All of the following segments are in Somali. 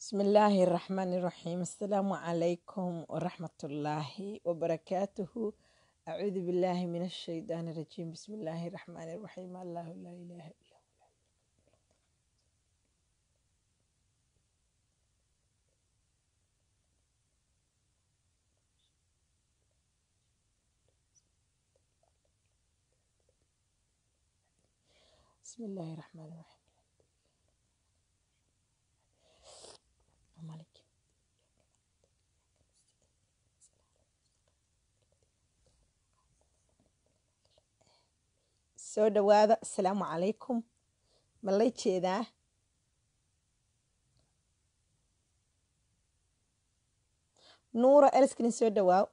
بسم الله الرحمن الرحيم السلام عليكم ورحمة الله وبركاته أعوذ بالله من الشيطان الرجيم بسم الله الرحمن الرحيم الله لا إله إلا هو بسم الله الرحمن الرحيم مالك soo dhawaada asalaamu calaykum ma lay jeedaa nuura elskinin soo dhawaaw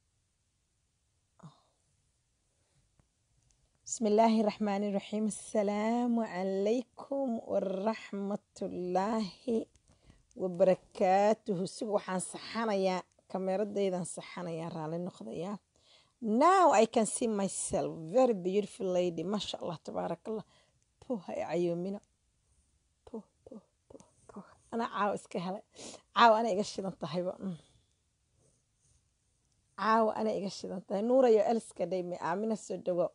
bismi illaahi raxmaani raxiim asalaamu calaykum waraxmatullaahi wabarakaatuhu sig waxaan saxanayaa kameeradaydan saxanayaa raalli noqdayaa now i can see myself very beautiful lady maasha allah tabaarak allah puh ay cayoomina puh puh puh puh anaa caawa iska helay caawa ana iga shidan tahayba caawa ana iga shidan tahay nuurayo eliska dhayme aamina soo dhawaa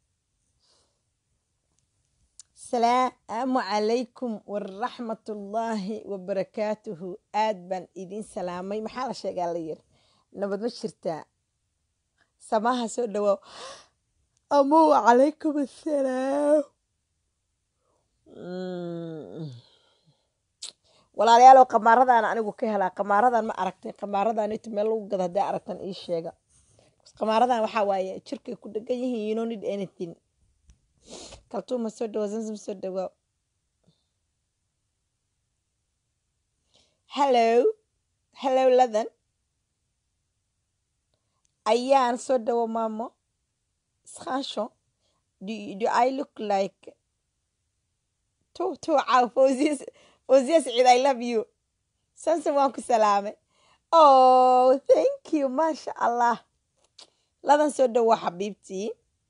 asalaamu calaykum waraxmatullaahi wabarakaatuhu aad baan idiin salaamay maxaa la sheegaa la yiri nabad ma jirtaa samaha soo dhawaaw amo wacalaykum assalaam walaalayaalow qamaaradan anigu ka helaa qamaaradan ma aragtay qamaaradan itu meel lagu gado haddaa aragtan ii sheega qamaaradan waxaa waaye jirkay ku dhegan yihiin you don't need anything kaltuuma soo dhawa zamzam soo dhawaa hello hello ladan ayaan soo dhawo maamo iskaansho do, do i look like to to caaw fawziyas fawziyas ciid i love you samsom waan ku salaamay oh thank you maasha allah ladan soo dhawo xabiibtii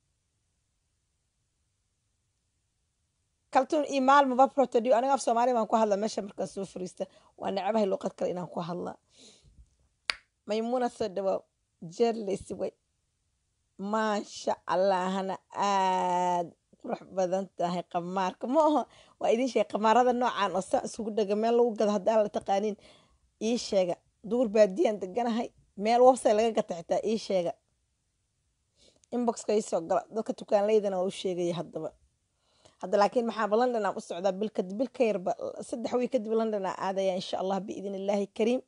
kaltuun iyo maalmaba protodio aniga af soomaaliya baan ku hadla meesha markaan soo fariista waa necabahay luuqad kale inaan ku hadla maymuuna soo dhawaaw jerlis way maasha allahna aad qurux badan tahay qamaarka ma aho waa idin sheega qamaarada noocan oo saa isugu dhega meel lagu gado haddaan la taqaanin ii sheega duur baadiyaan deganahay meel website laga gata xitaa ii sheega inboxka ii soo gala dadka tukaanleydana waa u sheegaya haddaba hadda laakiin maxaaba london aan u socdaa bil kadib bil ka yarba saddex wiil kadib london aan aadaya insha allah biidn illaahi kariim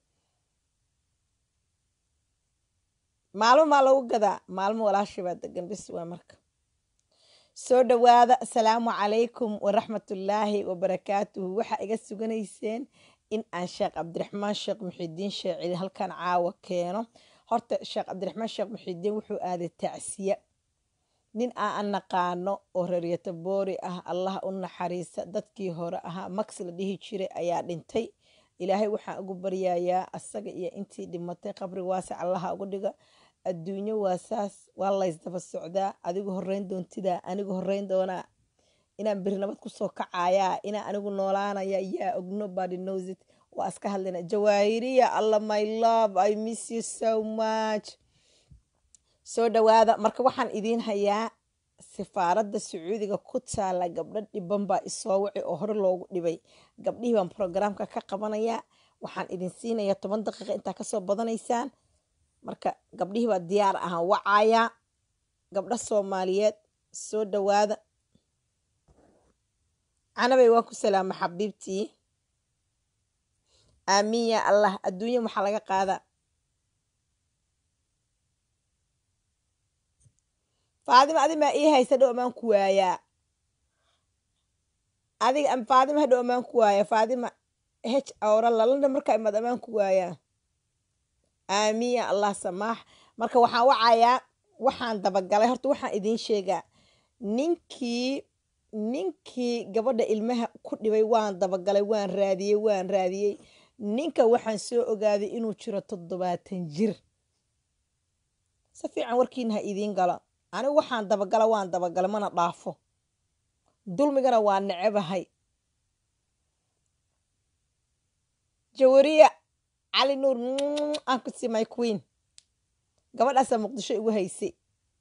maalmo maa lagu gadaa maalmo walaashii baa degan bis waa marka soo dhawaada asalaamu calaykum waraxmatullaahi wabarakaatuhu waxaa iga suganayseen in aan sheekh cabdiraxmaan sheekh muxidiin sheecili halkan caawa keeno horta sheekh cabdiraxmaan sheekh muxidiin wuxuu aaday tacsiya nin aan naqaano oo reeryato boori ah allah u naxariisa dadkii hore ahaa max la dhihi jiray ayaa dhintay ilaahay waxaan ugu baryayaa asaga iyo intii dhimatay qabri waase allaha ugu dhiga adduunyo waa saas waa laysdaba socdaa adigu horeyn doontidaa anigu horeyn doonaa inaan beri nabad kusoo kacayaa inaan anigu noolaanaya yaa ogno body knows it waa iska hadlayna jawaahiriya alla my love i miss you so much soo dhawaada marka waxaan idiin hayaa sifaaradda sacuudiga ku taala gabdho dhiban baa isoo wici oo hore loogu dhibay gabdhihii baan programka ka qabanayaa waxaan idin siinayaa toban daqiiqa intaa kasoo badanaysaan marka gabdhihii baa diyaar ahaan wacayaa gabdho soomaaliyeed soo dhawaada canabay waan ku salaama xabiibtii aamiin yaa allah adduunya maxaa laga qaadaa faadima adi maa ii haysa dhow amaan ku waayaa adiga faadima hadhow amaan ku waaya faadima h awra lalanda markaa imaad amaan ku waayaa aamiin ya allah samaax marka waxaan wacayaa waxaan dabagalay horta waxaan idiin sheegaa ninkii ninkii gabadha ilmaha ku dhibay waan dabagalay waan raadiyey waan raadiyey ninka waxaan soo ogaaday inuu jiro toddobaatan jir si fiican warkiina ha idiin galo anigu waxaan dabagala waan dabagala mana dhaafo dulmigana waa necebahay jawariya cali nuur aan ku sii my queen gabadhaasaa muqdisho igu haysay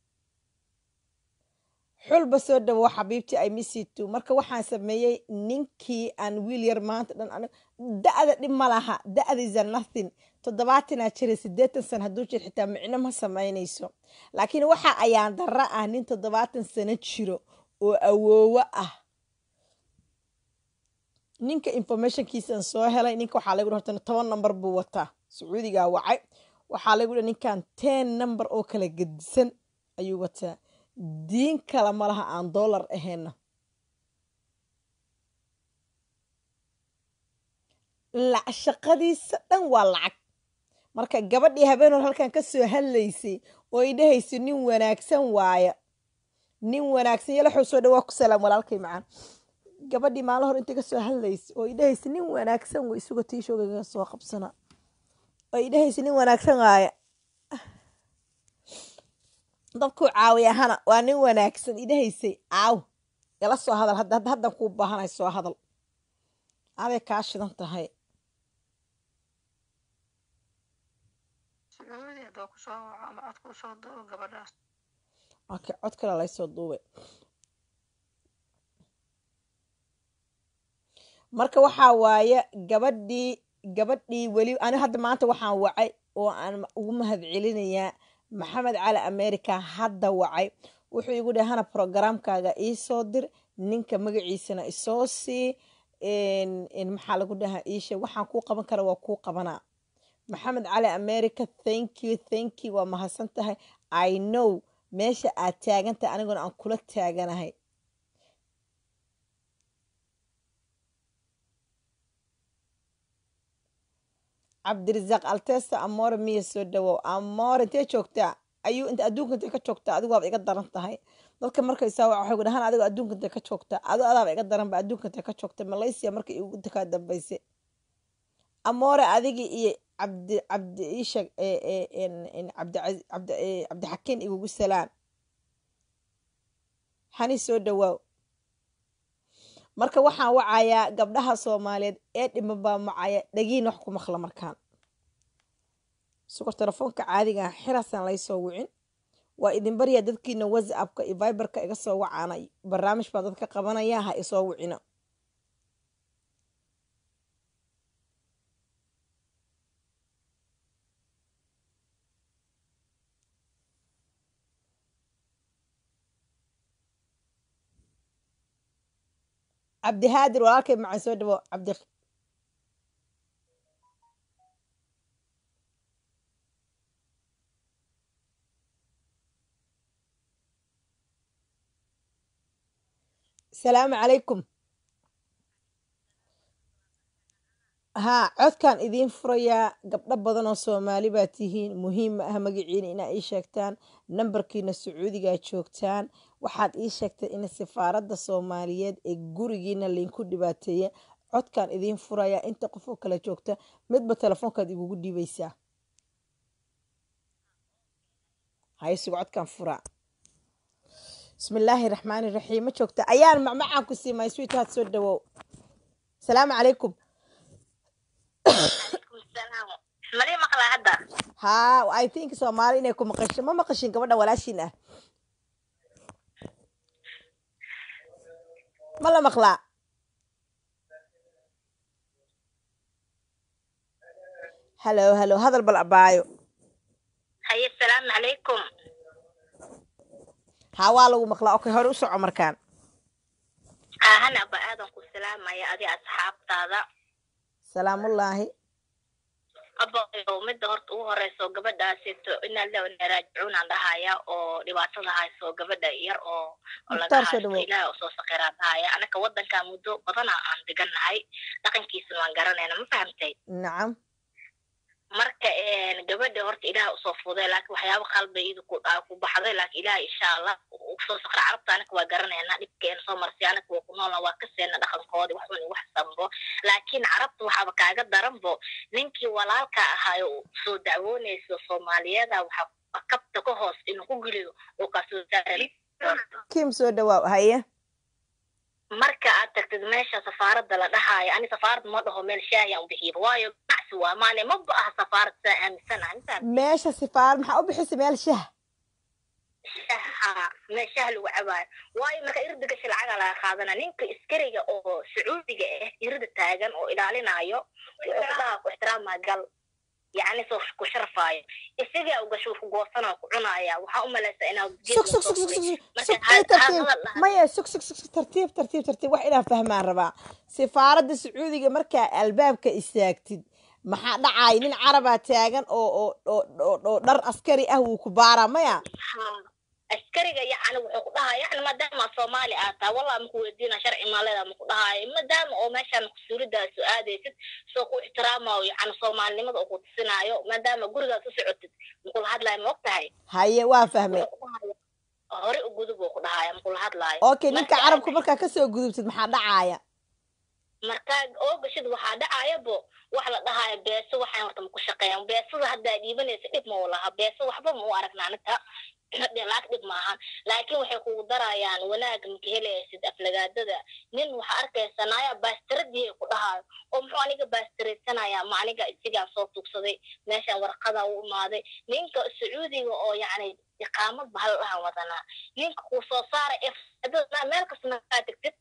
xulba soo dhawo xabiibtii ay misitu marka waxaan sameeyey ninkii aan wiil yar maanta dhan anig da-da dhib ma laha da-diisa nothing toddobaatanaa jira siddeetan sana hadduu jir xitaa micno ma samaynayso laakiin waxa ayaan darra ah nin toddobaatan sano jiro oo awoowo ah ninka informationkiisaan soo helay ninka waxaa lagu horta toban number buu wataa sacuudigaa wacay waxaa lagu dhi ninkan ten number oo kala gedisan ayuu wataa diin kale ma laha aan dollar ahayna shaqadiisa dhan waa lacag marka gabadhii habeenor halkan ka soo hadlaysay oo ay dhahaysa nin wanaagsan waaya nin wanaagsan yalaxuu soo dhawaa ku salaam walaalkay macaan gabadhii maalin hor intay ka soo hadlaysay oo ay dhahaysa nin wanaagsan way isuga tiishoogaga soo qabsana oo ay dhahaysa nin wanaagsan waaya dadkuu caawiya hana waa nin wanaagsan idhahaysay caaw ila soo hadal hadda haddan kuu baahanay soo hadal aday kaa shidan tahay okay cod kale laysoo duubay marka waxaa waaye gabadhii gabadhii weli ani hadda maanta waxaan wacay oo aan ugu mahad celinayaa maxamed cali america hadda wacay wuxuu igu dhahay hana programkaaga iisoo dir ninka magaciisana isoo sii maxaa lagu dhahaa iishe waxaan kuu qaban kara waa kuu qabanaa maxamed cali america thank you thank you waa mahadsan tahay i know meesha aad taagantahay aniguna aan kula taaganahay cabdirasaaq altesa amore miya soo dhawow amore intee joogtaa ayuu inta adduunka intay ka joogtaa adigu waaba iga daran tahay dadka markaysaa waxay ku dhahaan adigo adduunka intay ka joogtaa ado adaaba iga daran ba adduunka intay ka joogta malaysia markay igu kaa dambaysay amore adigii iyo cabdi cabdi iisha cabdixakiin igugu salaan hani soo dhawaaw marka waxaan wacayaa gabdhaha soomaaliyeed ee dhima baa macaya dhagiin wax ku maqla markaan sukor telefoonka caadiga xiraasaan laysoo wicin waa idin baryaa dadkiina whatsappka iyo viberka iga soo wacaanay barnaamij baa dadka qabanaya ha isoo wicina cabdihaadir walaalkay macaan soo dhawo cabdi asalaamu calaykum haa codkan idiin furayaa gabdho badan oo soomaali baa tihiin muhiim ma ah magaciina inaa ii sheegtaan nambarkiina sacuudigaa joogtaan waxaad ii sheegtay in safaaradda soomaaliyeed ee gurigiina lainku dhibaateeya codkan idiin furayaa inta qof oo kale joogta midba telefoonkaad igugu dhiibaysaa haysugu codkan furaa bismillaahi raxmaani raxiim ma joogta ayaan macmacaan ku siimay sweetheart soo dhawow asalaamu calaykum mali maqlaa hadda haa i think soomaali inay ku maqasho ma maqashin gabadha walaashiin ah ma la maqlaa halo halo hadal bal abaayo haye asalaamu calaykum haa waa lagu maqlaa okay hore u soco markaan aahana aba aadan ku salaamaya adi asxaabtaada salaamullaahi abayo midda horta ugu horeyso gabadhaasito inaa la raajicuun aan dhahaya oo dhibaatada hayso gabadha yar oo oo laga Mukhtaar soo haysto dhawow. ilaah oo soo saqiraa dhahaya anaka wadanka muddo badana aan degannahay dhaqankiisana waan garanayna ma fahamtay nacam marka gabadha horta ilaah usoo fuday laakiin waxyaaba qalba iyada ku aa ku baxday laakiin ilaah insha allah usoo saqra carabta anaka waa garanayna dhibkeena soo marsay anaka waa ku noolna waa ka seena dhaqankoodi wax un wax sambo laakiin carabta waxaaba kaaga daranbo ninkii walaalka ahaayo oo soo dacwoonayso soomaaliyada waxaa kabta ka hoos inuu ku geliyo oo kasoo saari kim soo dhawaaw haye marka aad tagtid meesha safaaradda la dhahaayo ani safaarad ma dhaho meel shaahi aan u bixiyo waayo ganacsi waa maane ma ba aha safaarad saa aaminsanahay intaan meesha sifaarad maxaa u bixisay meel shah shaha me shah lagu cabaayo waayo marka irda gasha lacaga laga qaadana ninka iskariga oo sacuudiga ah irda taagan oo ilaalinayo wuxuu ku dhahaa ku ixtiraamaa gal yacni soo ku sharfaayo isagaa u gasho ku goosanoo ku cunaya waxaa u malaysaa inaad sug sug sug sug sug sug ay tartiib maya sug sug sug sug tartiib tartiib tartiib wax inaan fahmaan rabaa sifaaradda sacuudiga markaa albaabka istaagtid maxaa dhacay nin carabaa taagan oo oo oo oo oo dhar askari ah wuu ku baaraa maya askariga yacni wuxuu ku dhahaa yacni maadaama soomaali aad tahay wallah maku weydiina sharci maaleeda maku dhahaayo maadaama oo meeshaan mas-uuliyaddaas u aadaysid soo ku ixtiraamayo yacni soomaalinimada oo ku tusinaayo maadaama gurigaas u socotid makula hadlaayo ma og tahay haye waa fahmay hore u gudub uu ku dhahaaya makula hadlaayo okay ninka carabku markaa kasoo gudubtid maxaa dhacaaya markaa oo gashid waxaa dhacayabo wax la dhahaayo beeso waxaan horta maku shaqeeyan beesada haddaa dhiibanaysa dhib ma u laha beeso waxba ma u aragna anita laag dhib maahan laakiin waxay kugu darayaan wanaag maka helaysid aflagaadada nin waxaa arkaysa naaya baastiradii ku dhahaayo oo muxuu aniga baastiraysanaya ma aniga isigaan soo tugsaday meeshaan warqada u imaaday ninka sacuudiga oo yacni iqaamad bahal dhahan wadanaa ninka kuu soo saara ee meel kasta markaa tegtid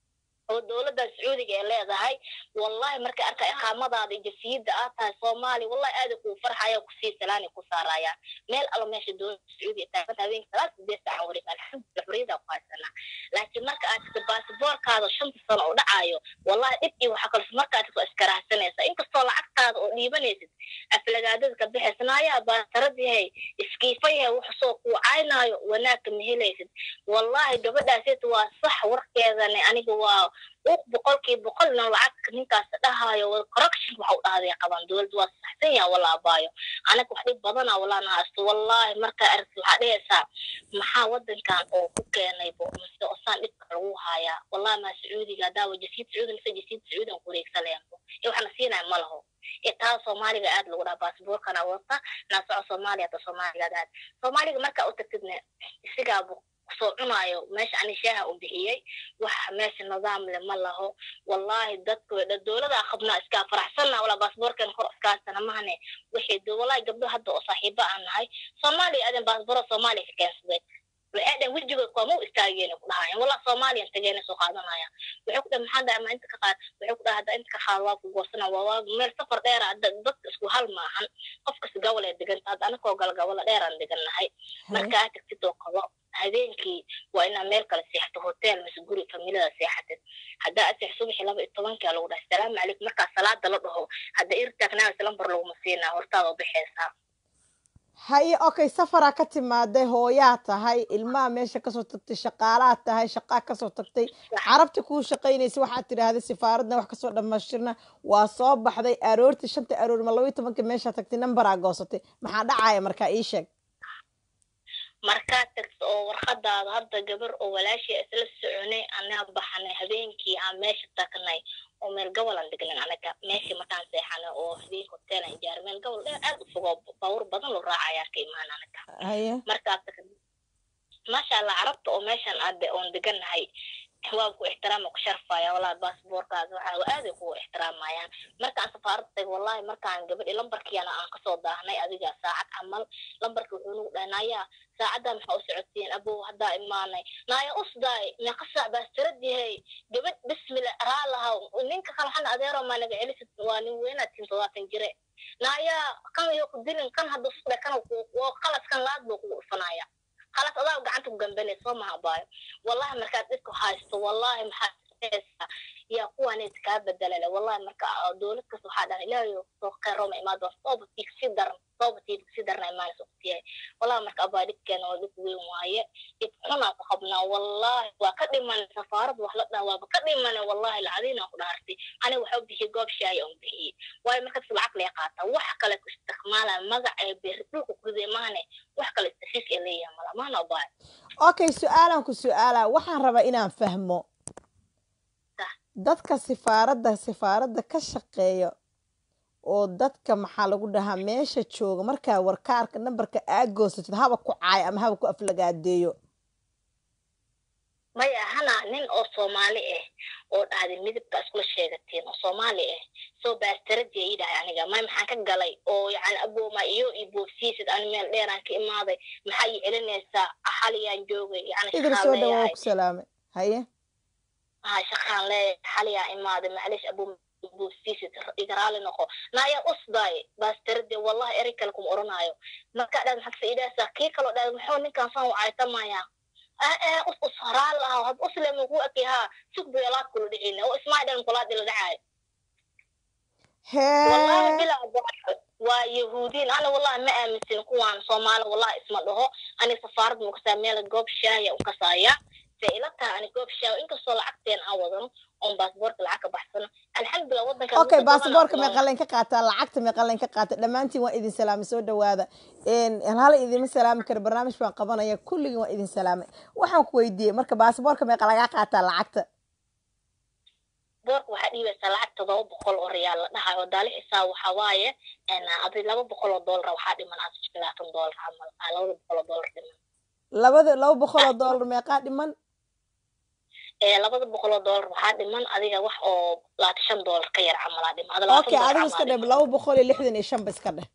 oo dowladda sacuudiga ay leedahay wallahi markay arka iqaamadaada jafiyadda aad tahay soomaali wallahi aada kuu farxaya kusii salaani ku saarayaan meel alla meesha dowladda sacuudiga taaganta habeenka salaad sideed saacan wareeg alxamdulillah xuriyada ku haysanaa laakiin marka aad tagto baasiboorkaada shanta sano oo dhacayo wallahi dhib iyo waxaa kalso markaad tagto iskarahsanaysa inkastoo lacagtaada oo dhiibanaysid aflagaadada ka bixisnaayaa baasaradyahay iskiifayahay wax soo kuu caynaayo wanaagka ma helaysid wallahi gabadhaasita waa sax warkeedani aniga waa uq boqolkii boqolna lacag ninkaas dhahayo corruption waxa u dhahday qaban dowladda waa saxsan yaha wala abaayo anaga wax dhib badana walana haysto wallahi markaa aragti waxaa dhehaysaa maxaa wadankan oo ku keenaybo mise osaan dhibka lagu hayaa wallahi maa sacuudiga daawa jasiid sacuudi mise jasiid sacuudigan kureegsalayanbo ee waxna siinaya ma laho ee taa soomaaliga aad lagu dhaha baasboorkana wata naa soco soomaaliya ta soomaaligaad aad soomaaliga markaa u tagtidne isigaabu soo cunaayo meesha ani shaaha u bixiyey wax meesha nidaam le ma laho wallahi dadka dowladaa qabnaa iskaa faraxsanna walaa baasboorkan kor iskaasana mahane waxay wallahi gabdho hadda oo saaxiiba aan nahay soomaaliya adan baasboora soomaaliya ka keensaday waxay dhan wejigood kuwama u istaageen ku dhahayan wallah soomaaliyan tageena soo qaadanaya waxay ku dhahay maxaa dhahay ma inta ka qaad waxay ku dhahay hadda inta ka qaad waa ku goosana waa waa meel safar dheera dadka isku hal maahan qofkas gawal ee deganta hadda anakoo galgawala dheeraan degannahay marka aad tagtid oo qabo habeenkii waa inaa meel kale seexato hotel mise guri familiada seexatid haddaa aseex subaxi laba iyo tobankaa lagu dhahay salaamu calaykum markaa salaada la dhaho hadda ir taagnaanaysa lambar laguma siinaa hortaada u bixaysaa haye okay safaraa ka timaaday hooyaa tahay ilmaha meesha kasoo tagtay shaqaalaa tahay shaqaa kasoo tagtay carabta kuu shaqaynaysa waxaad tidhaahday sifaaradna wax kasoo dhammaystirna waa soo baxday aroortii shanta aroor ma labaiyo tobanka meeshaa tagtay nambaraa goosatay maxaa dhacaya markaa ii sheeg markaad tagto oo warqadaada hadda gabar oo walaashii isla soconay anaa baxanay habeenkii aan meesha tagnay oo meel gobolan degnan anaga meeshii markaan seexanay oo habeenka hoteelan ijaar meel gobol dheer aad u fogoo baawur badan loo raacayaa ka imaan anaga haye markaad tagto maasha allah carabta oo meeshan aade oon degannahay waa ku ixtiraama ku sharfaya wallahi baasboorkaada waxa aaday kugu ixtiraamayaan markaan safaarada tago wallahi markaan gabadhi lambarkiina aan kasoo daahnay adiga saacad camal lambarki wuxuu nagu dhahay naaya saacaddaa maxaa u socotiin abow haddaa imaanay naaya usdaay meeqa saac baastiradihay gabadh bismillah raalahaw ninka kale waxaan adeero maa naga celisid waa nin weynaad tin todobaatan jire naaya kan iyo ku dilin kan hadda usda kan oo qalas kan laad buu kugu dhufanaya خلاص أضاع قعدت بجنبني صومها باي والله مركز ديسكو هايستو والله محاسسة يا قوة نتكاب الدلالة والله مركز دولت كسو حدا لا يو سوق روما ما دو صوب تيك سيدر صوب تيك سيدر ما سوقتي والله مركز أبا ديك كان وديك وين واي يتقنا تخبنا والله وكدي من سفارة وحلقنا وبكدي من والله العظيم أقول هرتي أنا وحب به قاب شاي أم به واي مركز العقل يقاطع وحكى لك استكمالا مقع بيردوك كذي ماني وحكى لك تشيك إليه ملا ما نبغى okay su-aalaan ku su-aala waxaan rabaa inaan fahmo dadka sifaaradda sifaaradda ka shaqeeya oo dadka maxaa lagu dhahaa meesha jooga markaa warkaarka nambarka aa goosatid haba ku caayo ama haba ku aflagaadeeyo maya hana nin oo soomaali ah oo dhahday midabka iskula sheegateen oo soomaali ah soo baastaradi ii dhahay aniga may maxaan ka galay oo yani abooma iyo i boofsiisid ani meel dheeraan ka imaaday maxaa ii celinaysaa xaliyaan joogay yani idil shaqaan soo dhawow leeyahay ku salaamay haye ha shaqaan leeyahay xaliyaan imaaday maclish abooma boofsiisid iga raali noqo naayaa usdaay baastarade wallahi erey kale kuma oranaayo markaa dhaad maxaad idhaasaa kii kaloo dhaad muxuu ninkaan saan u caytamaya us us raali lahaa had uslema ku eki haa sug beelaad kula dhicina oo ismaa dhan kulaad ila dhacaayo wallahi hee bilaa baaxo waa yahuudiin ana wallahi ma aaminsin kuwaan soomaali wallahi isma dhaho ani safaarad ma kasaa meel goob shaaya u kasaaya se ila tahay ani goob shaaya inkastoo lacagteen aan wadano oon baasboorka lacag ka baxsano alxamdulilah wadanka okay baasaboorka meeqalayn ka qaataa lacagta meeqalayn ka qaata dhammaantiin waa idin salaamay soo dhawaada hala idima salaami karo barnaamij baan qabanaya kulligin waa idin salaamay waxaan ku weydiiyey marka baasaboorka meeqa lagaa qaataa lacagta boorka waxaa dhiibaysaa lacag todoba boqol oo riyaal la dhahayo oo daali xisaab waxaa waaye adi laba boqol oo doolar waxaa dhiman labaatan doolar camal labada boqol oo doolar dhiman labada laba boqol oo doolar meeqaa dhiman labada boqol oo doolar waxaa dhiman adiga wax oo labaatan shan doolar ka yar camalaa dhiman okay adigu iska dheh laba boqol iyo lixdan iyo shan ba iska dheh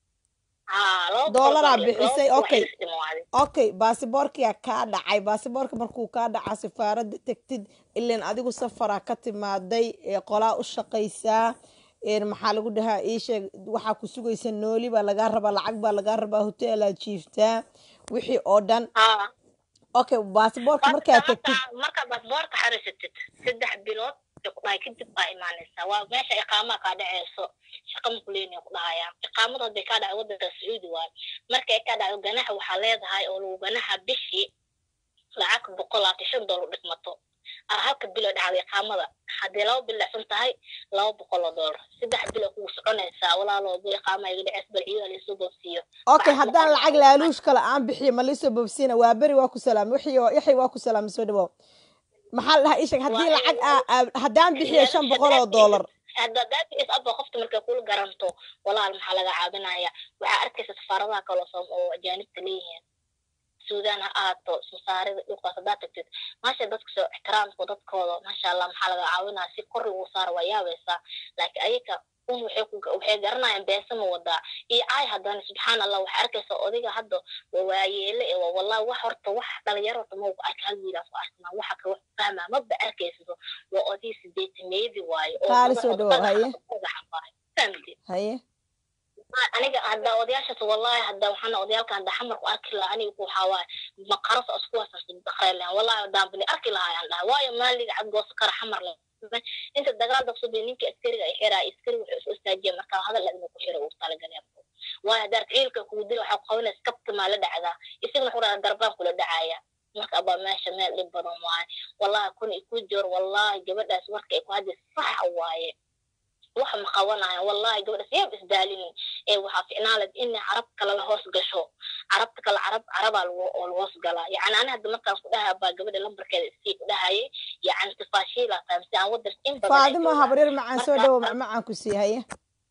doolaraa bixisay okay okay baasiboorkiyaa kaa dhacay baasiboorka markuu kaa dhacaa safaaradda tegtid ilan adigu safaraa ka timaaday qolaa u shaqaysaa maxaa lagu dhahaa iisheeg waxaa ku sugaysa nooli baa lagaa rabaa lacag baa lagaa rabaa hoteelaad jiiftaa wixii oo dhan okay baasiboorka markaa tegtid markaa baasiboorka xarisatid saddex bilood kudhahay kadib baa imaanaysaa waa meesha iqaamaa kaa dhaceyso shaqa makuleeni ku dhahaya iqaamada hadday kaa dhacay wadanka sacuudi waayo markay kaa dhacdo ganaxa waxaa leedahay oo lagu ganaxa bishii lacag boqol labaatan shan doolar dhigmato halka bilo dhacda iqaamada haddii laba bil dhacsan tahay laba boqol oo doolar saddex bilo kugu soconaysaa walaalo bu iqaama iga dhaceys bal ciidaa laisoo boobsiiyo okay haddaan lacag laaluush kale aan bixiyo ma laisoo boobsiina waa beri waa ku salaamay wixii yaxay waa ku salaamay soo dhawow maxaa la dhahaa isheg haddii lacag haddaan bixiyo shan boqol oo doolar hadadaabis aba qofta markay kula garanto walaal maxaa laga caabinaya waxaa arkaysa safaaradaha kaloo soom oo ajaanibta leeyihiin suudaan ha ahaato masaarida dhulkaas haddaad tagtid maasha dadka soo ixtiraamka dadkooda maasha allah maxaa laga caawinaya si kor lagu saara waa yaabaysaa laakiin ayaga un waxay ku waxay garanayaan beesa ma wadaa iyo ay haddana subxaan allah waxaa arkaysa odiga hadda waa waayeele ee waa wallahi wax horta wax dhalinyaro horta ma arka hal wiilaas ku arkana waxa kale wax fahmaa maba arkaysido waa odii sideetameedi waayo qaali soo dhawow haye family haye aniga hadda odayaashaas wallahi hadda waxaana odayaalka hadda xamar ku arki lahaa aniga ku waxaa waaye maqaras oo isku wasan daqreen lahaa wallahi haddaan bani arki lahaa aan dhahay waayo maaliga cad gooso kara xamar le inta dagaal dabsubi ninka askariga ay xiraa askari wuxuu isu istaajiya markaa hadal adina ku xira uu talagalay waayo haddaad ciilka kugu dila waxaa ku qabanaysa kabta maa la dhacdaa isagana wuxuu dhahaa darbaan kula dhacaya marka abaa meesha meel dhib badan waaye wallahi kun iku joor wallahi gabadhaas warka ay ku hadda sax waaye wax ma qabanayo wallahi gabadhaas yaab isdaalinin ee waxaa ficnaaled in carab kale la hoos gasho carabta kale carab carabaa lagu oo la hoos galaa yacni ani hadda markaan ku dhahaa baa gabadha lambarkeeda isii ku dhahayay yacni tafaashiila fahamsi aan wadan in badan faadimo habreer macaan soo dhawow macmacaan ku sii haye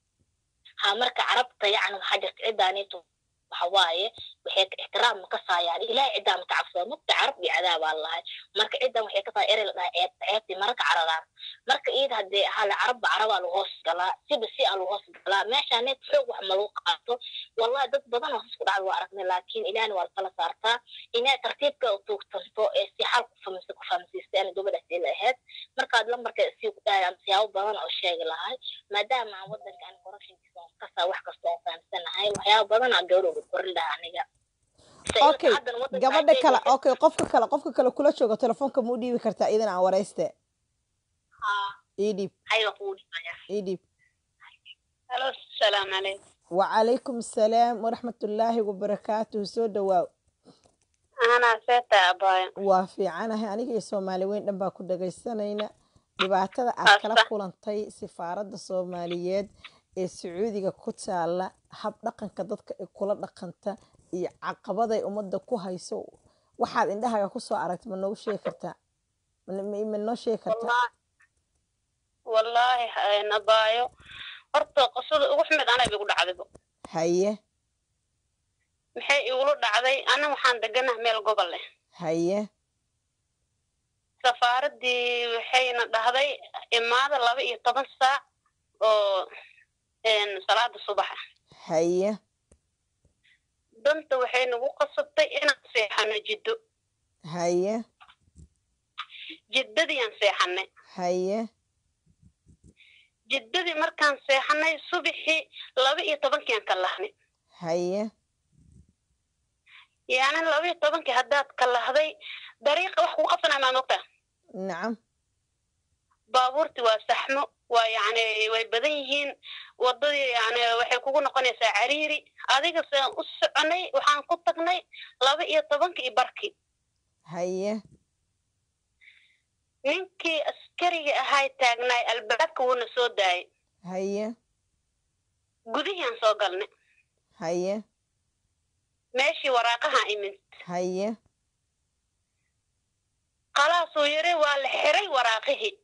ha marka carabta yacni waxaa jirta ciddaanitu waxa waaye waxay ixtiraam ma kasaayaan ilaahay ciddaa ma ka cabsada mugta carab iyo cadaabaa lahay marka ciddan waxay kasaa erey la dhahay ceebta ceebtii maraka caradaan marka iyada haddee hala carabba carabaa lagu hoos galaa siba si aa lagu hoos galaa meeshaaneed xoog wax ma lagu qaato wallahi dad badan oo isku dhacda waa aragnay laakiin ilaahna waa lakala saartaa inay tartiibka tuugtanto ee si xal ku famisa ku fahamsiistay ana gabadhaas ila ahayd markaad lambarka sii ku dhahayaan siyaabo badan oo sheegi lahay maadaama aan wadanka aan corruptionkiisa aan kasaa wax kasta oo fahamsanahay waxyaabo badan aa gabadhooda korin lahaa aniga okay gabadha kale okay qofka kale qofka kale kula jooga telefoonka ma u dhiibi kartaa idan aan warayste ii dhiib ii dhiib asalaamu calaykum wacalaykum asalaam waraxmatullaahi wabarakaatuhu soo dhawaaw anaa seeta abaayo waa fiicanahay aniga iyo soomaali weyn dhan baa ku dhagaysanayna dhibaatada aad kala kulantay sifaaradda soomaaliyeed ee sacuudiga ku taala hab dhaqanka dadka ay kula dhaqanta iyo caqabaday ummadda ku hayso waxaad indhahaga kusoo aragta ma noogu sheegi kartaa ma noo sheegi kartaa wallaahi nabaayo horta qosada ugu xumid anaa igu dhacdaybo haye maxay igula dhacday ana waxaan deganah meel gobol leh haye safaaraddii waxayna dhahday imaada laba iyo toban saac oo salaada subaxa haye danta waxay nagu qasabtay inaan seexano jiddo haye jiddadiiaan seexanay haye jiddadii markaan seexanay subaxii laba iyo tobankiiaan ka lahnay haye yani laba iyo tobankii haddaad ka lahday dariiqa wax kuu qabsanaya maa mogtaa nacam baabuurti waa saxmo waa yani way badan yihiin waddadii yani waxay kugu noqonaysaa cariiri adiga saan u soconay waxaan ku tagnay laba iyo tobankii iyo barkii haye ninkii askariga ahay taagnaay albaabka wuuna soo daayay haye gudihiaan soo galnay haye meeshii waraaqahaan imid haye qalaasuu yiri waa la xiray waraaqihii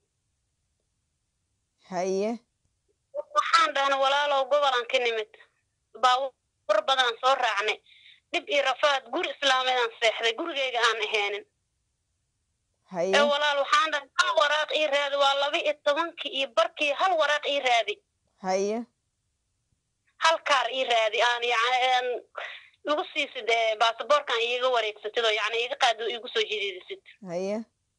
haye waxaan dhahna walaalow gobolaan ka nimid baabuur badanaan soo raacnay dhib iyo rafaad guri islaameedaan seexday gurigeyga aan aheenin haye ee walaal waxaan dhahay hal waraaq ii raadi waa laba iyo tobankii iyo barkii hal waraaq ii raadi haye hal kaar ii raadi aan yani igu siisid ee baasaboorkan iiga wareegsatid oo yani iga qaad igu soo jidiidisid haye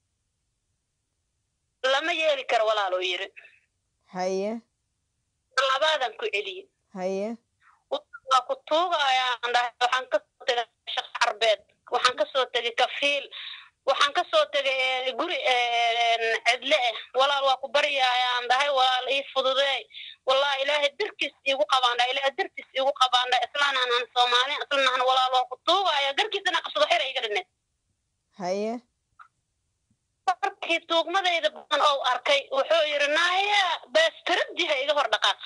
lama yeeli karo walaaluu yiri haye labaadan ku celiyey haye waa ku tuugayaan dhahay waxaan kasoo tegay shaqo carbeed waxaan kasoo tegay kafiil waxaan kasoo tegay guri cidle ah walaal waa ku baryayaan dhahay walaal ii fududeey wallahi ilaahay darkiis iigu qabaandha ilaahay darkiis iigu qabaandha islaanaan aan soomaaliyan islanahan walaal waa ku tuugaya garkiisana qabsado xira iga dhineed haye markii tuugmadayda badan oo arkay wuxuu yidhi naaya baastaradiha iga hor dhaqaaq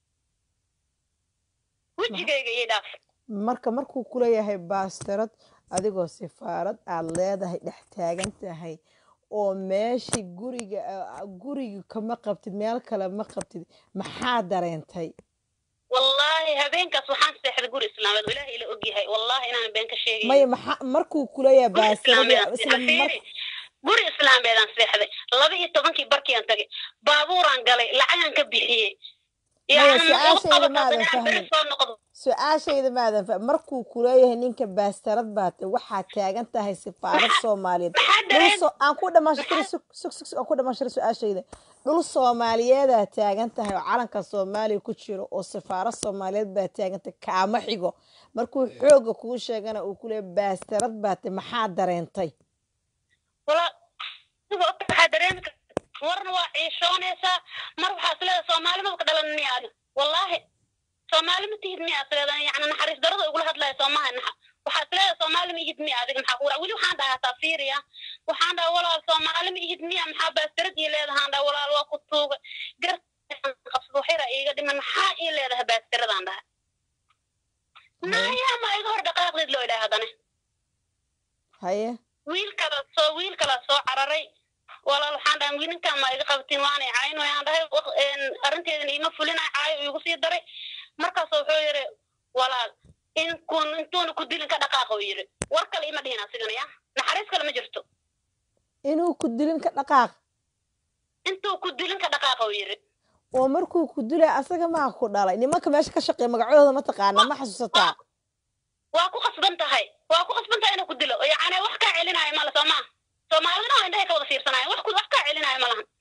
wejigayga ii dhaaf marka markuu kuleeyahay baastarad adigoo sifaarad aad leedahay dhex taagan tahay oo meeshii guriga guriga kama qabtid meel kale ma qabtid maxaa dareentay wallaahi habeenkaas waxaan seexday guri islaameed oo ilaahay ila ogyahay wallahi inaan been ka sheegay maya maxaa markuu kuleeyahay guri baastarad islaameedaan isla seexday mar Fiiri, guri islaameedaan seexday laba iyo tobankii barkiiaan tagay baabuuraan galay lacagaan ka bixiyey Maya, Yani ma igu su-aashayda qabato maadan inaan beri fahmin. soo noqdo su-aashayda maadan fa markuu kuleeyahay ninka baastarad baate waxaad taagan tahay sifaarad soomaaliyeed maxaa dhul dareen so- aan ku dhamaashtiray sug sug sug aan ku dhamaashtiray su-aashayda dhul soomaaliyeedaa taagan tahay oo calanka soomaaliya ku jiro oo sifaarad soomaaliyeed baa taagan tahay kaama xigo markuu xooga kuu sheegana uu kuleeyahay baastarad baate maxaa dareentay walaa adiga ogta waxaa dareemi karta warna waa ciishoonaysaa mar waxaa isleedahay soomaali maba ka dhalan miya adiga wallaahi soomaali ma tihid miya isleedahay yani naxariis darada igula hadlaya soomaha naxa waxaa isleedahay soomaali ma ihid miya adiga maxaa kuura weli waxaan dhahaa taa fiiriya waxaan dhahaa walaal soomaali ma ihid miya maxaa baastarad ii leedahaan dhaha walaal waa ku tuuga gar qabsado xira iiga dhiman maxaa ii leedahay baastaradaan dhaha naya ma iga hor dhaqaaqdid loo idhaha haddana haye wiil kala soo wiil kala soo cararay walaal waxaan dhahay wiilinkan ma iga qabtiin waanay cayn wayaan dhahay waq- een, arrinteedana iima fulinay caayo iigu sii daray markaas wuxuu yidhi walaal inkun intuuna ku dilin ka dhaqaaqa uu yidhi war kale ima dhihin asigana ya naxariis kale ma jirto inuu ku dilin ka dhaqaaq intuu ku dilin ka dhaqaaqa uu yidhi oo markuu ku dilay asaga maa ku dhalay nimanka meesha ka shaqeeya magacooda ma taqaanaa ma xasuusataa waa ku qasban tahay waa ku qasban tahay inuu ku dilo yacni wax kaa celinaayo male soo maa soomaalidana waa indhahay ka wada fiirsanaayo wax ku wax kaa celinaayo ma lahan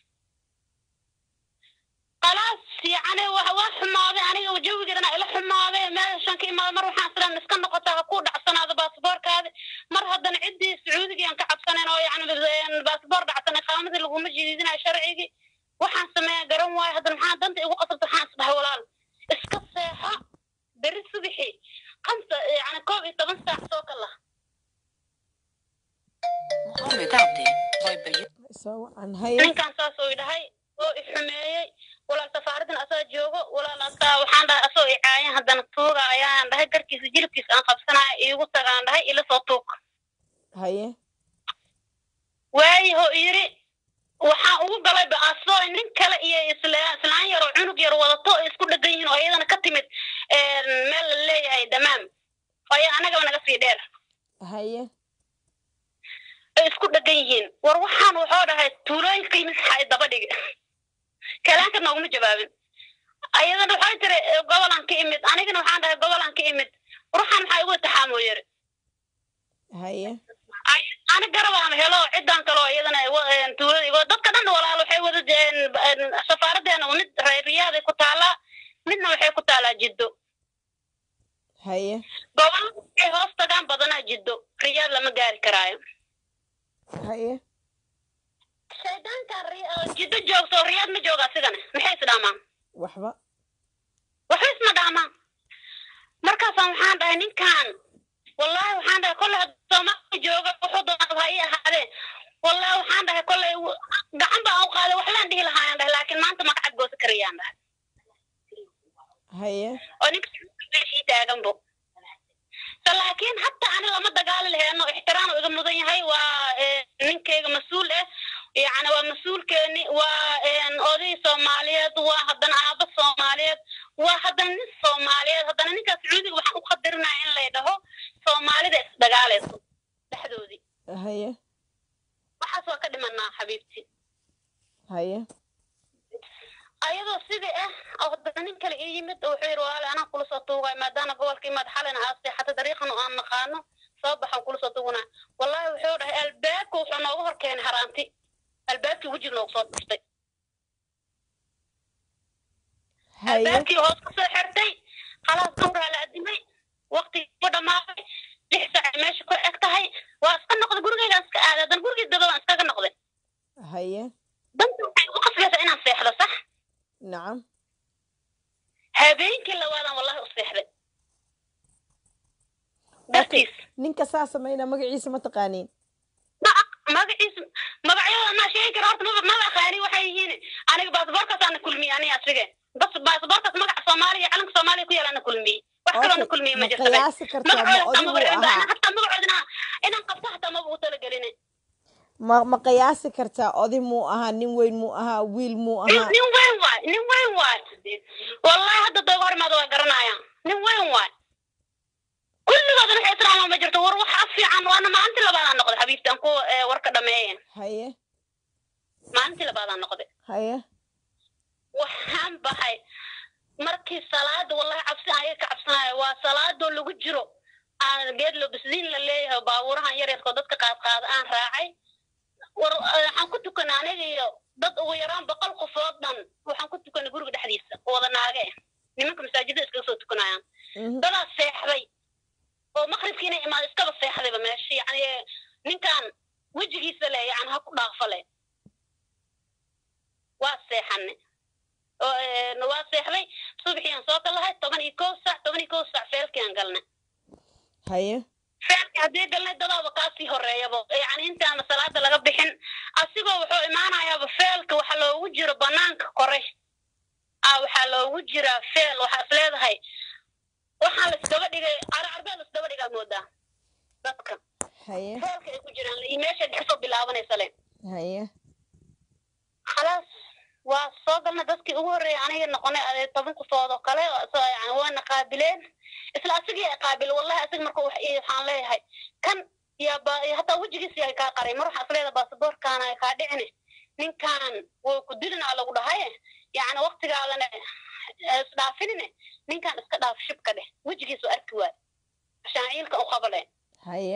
khalaas yacni wax waa xumaaday aniga jawigeedana ila xumaaday meeshan ka imaada mar waxaan islaan iska noqotaa ha ku dhacsanaado baasaboorkaadi mar haddana ciddii sacuudigiyaan ka cabsanayn oo yacni baasaboor dhacsanay qaamadii laguma jidiidinayo sharcigii waxaan sameeya garan waayo haddana maxaa danta igu qasabta waxaan isdhahay walaal iska seexo beri subixii خمسة يعني كوب طبعا ساعة سوق الله Regarde, vai bem. soo wacan haye ninkan saas oo idhahay oo i xumeeyey walaal safaaradan asaa joogo walaal asaa waxaan dhahay asoo i caayan haddana tuuga ayaan dhahay garkiisa jilibkiisa aan qabsanaya iigu tagaan dhahay ila soo tuug haye waayaho yiri waxaan ugu galay ba asoo nin kale iyo isla- islaan yar oo cunug yar wadato oo isku dhegan yihiin oo iyadana ka timid een, meel la leeyahay damaam oo anagaba naga sii dheer haye ay isku dhegan yihiin war waxaan wuxuu dhahay tuulooyinka yimid maxaa i daba dhigi kalaanka nooguma jawaabin ayadana waxay tiri eh, gobolaan ka imid anigana waxaan dhahay gobolaan ka imid ruuxan maxaa igu taxaamoo yiri haye Ay- ani garabaan helo cidan kaloo iyadana ay wa- een, tuulada igo dadka dhan walaal waxay wada jeen safaaradeena mid reer riyaaday ku taalaa midna waxay ku taalaa jiddo haye gobol waxay hoos tagaan badanaa jiddo riyaad lama gaari karaayo haye shaydaankan ri- oo jiddo joogto riyaad ma jooga asigana maxay is dhaamaan waxba waxba isma dhaamaan markaasaan waxaan dhahay ninkan wallahi waxaan dhahay kolley hadduu soomaaliya jooga wuxuu doonaba ha ii ahaadee wallahi waxaan dhahay kolley w- gacan baan u qaaday waxlaan dhihi lahaayaan dhahay laakiin maanta magacad goosa karayaan dhahay haye oo ninka meeshii taaganbo so laakiin hatta ani lama dagaali laheeno ixtiraam iga mudan yahay waa eh, ninkayga mas-uul ah yani waa mas-uulkeeni waa een, oday soomaaliyeed waa haddana aaba soomaaliyeed waa haddana nin soomaaliyeed haddana ninkaas sacuudiga waxaan u qadarinaya in lay dhaho soomaalida isdagaalayso dhexdoodii haye waxaas waa ka dhimanaa xabiibti haye ayadoo sidii ah oo haddana nin kale ii yimid oo wuxuu yidhi walaali anaa kula soo tuugay maadaama gobolka imaad xalina aad seexata dariiqan oo aan naqaano soo baxan kula soo tuuganaa wallahi wuxuu dhahay albaabka wuxuu nooga hor keenay haraanti albaabkii wejiga noogu soo dhuftay haye albaabkii hoos ka soo xirtay khalaas duuraa la adimay waqtigii ku dhammaaday lix saac meesha ku eg tahay waa iska noqday gurigaygaan iska aaday haddana gurigii dadabaan iskaga noqday haye danta waxay u qasbaysaa inaan seexdo sax nacam habeenkii labaadaan wallahi u seexday dartiis ninka saa samayna magaciisa ma taqaaniin magaciisa magacyada anaa sheegi kara horta maba maba aqaani waxay yihiin aniga baasaboorkaas ana kulmiyey aniga asrige bas baasaboorkaas magaca soomaaliya calanka soomaaliya ku yaala ana kulmiyey wax kaloo na kulmiyey ma ma jirta qiyaasi kartaa ma odigu ahaa hataa magacoodina inaan qabto hataa maba u talagelin ma ma qiyaasi kartaa odi muu ahaa nin weyn muu ahaa wiil muu ahaa nin weyn waay nin weyn waay wallahi hadda dooga hor imaada waa garanaya nin weyn waay kulligoodana waxay islaamaa ma jirto war wax af fiican waana maalintii labaadaan noqday xabiibtaan ku eh, warka dhameeye haye maalintii labaadaan noqday haye waxaan baxay markii salaada wallahi cabsi ayaga ka cabsanaya waa salaadoo lagu jiro aan geed lobisdiin la leeyahay oo baabuurahan yaryarkoo dadka qaadqaada aan raacay war eh, waxaan ku tukanay aniga iyo dad ugu yaraan boqol qofood dhan waxaan ku tukanay guriga dhexdiisa oo wada naage ah nimanka masaajidada iskaga soo tukanayaan Mhm. dadaa seexday oo maqribkii inay imaado iskaba seexdayba meesha yani ninkan wejigiisa le yani ha ku dhaafo le waa seexane oo eh, waa seexday subaxiiaan soo galahay toban iyo kow sac toban iyo kow sac feelkiaan galnay haye feelki haddii galnay dadaaba kaasii horeeyaba yani intaana salaada laga bixin asigoo wuxuu imaanayaaba feelka waxa loogu jiro banaanka kore ah waxaa loogu jiraa feel waxaa is leedahay waxaa laisdaba dhigay carcarbee laisdaba dhigaa moodaa dadka haye feelka ay ku jiraan iyo meesha kasoo bilaabanaysa le haye khalaas waa soo galnay dadkii ugu horreeyay aniga noqonay adee toban qofood oo kale oo soo yani waana qaabileen isla asigii ay qaabil wallahi asig marka wax ii- waxaan leeyahay kan yaa ba hataa wejigiisa yahay kaa qaray mar waxaa isleedahay baasaboorkaana ay kaa dhicine ninkan wuu ku dilinaa lagu dhahay yani waktigaadana isdhaafinine ninkan iska dhaaf shibka dheh wejigiisu arki waay shaaciilka u qabale haye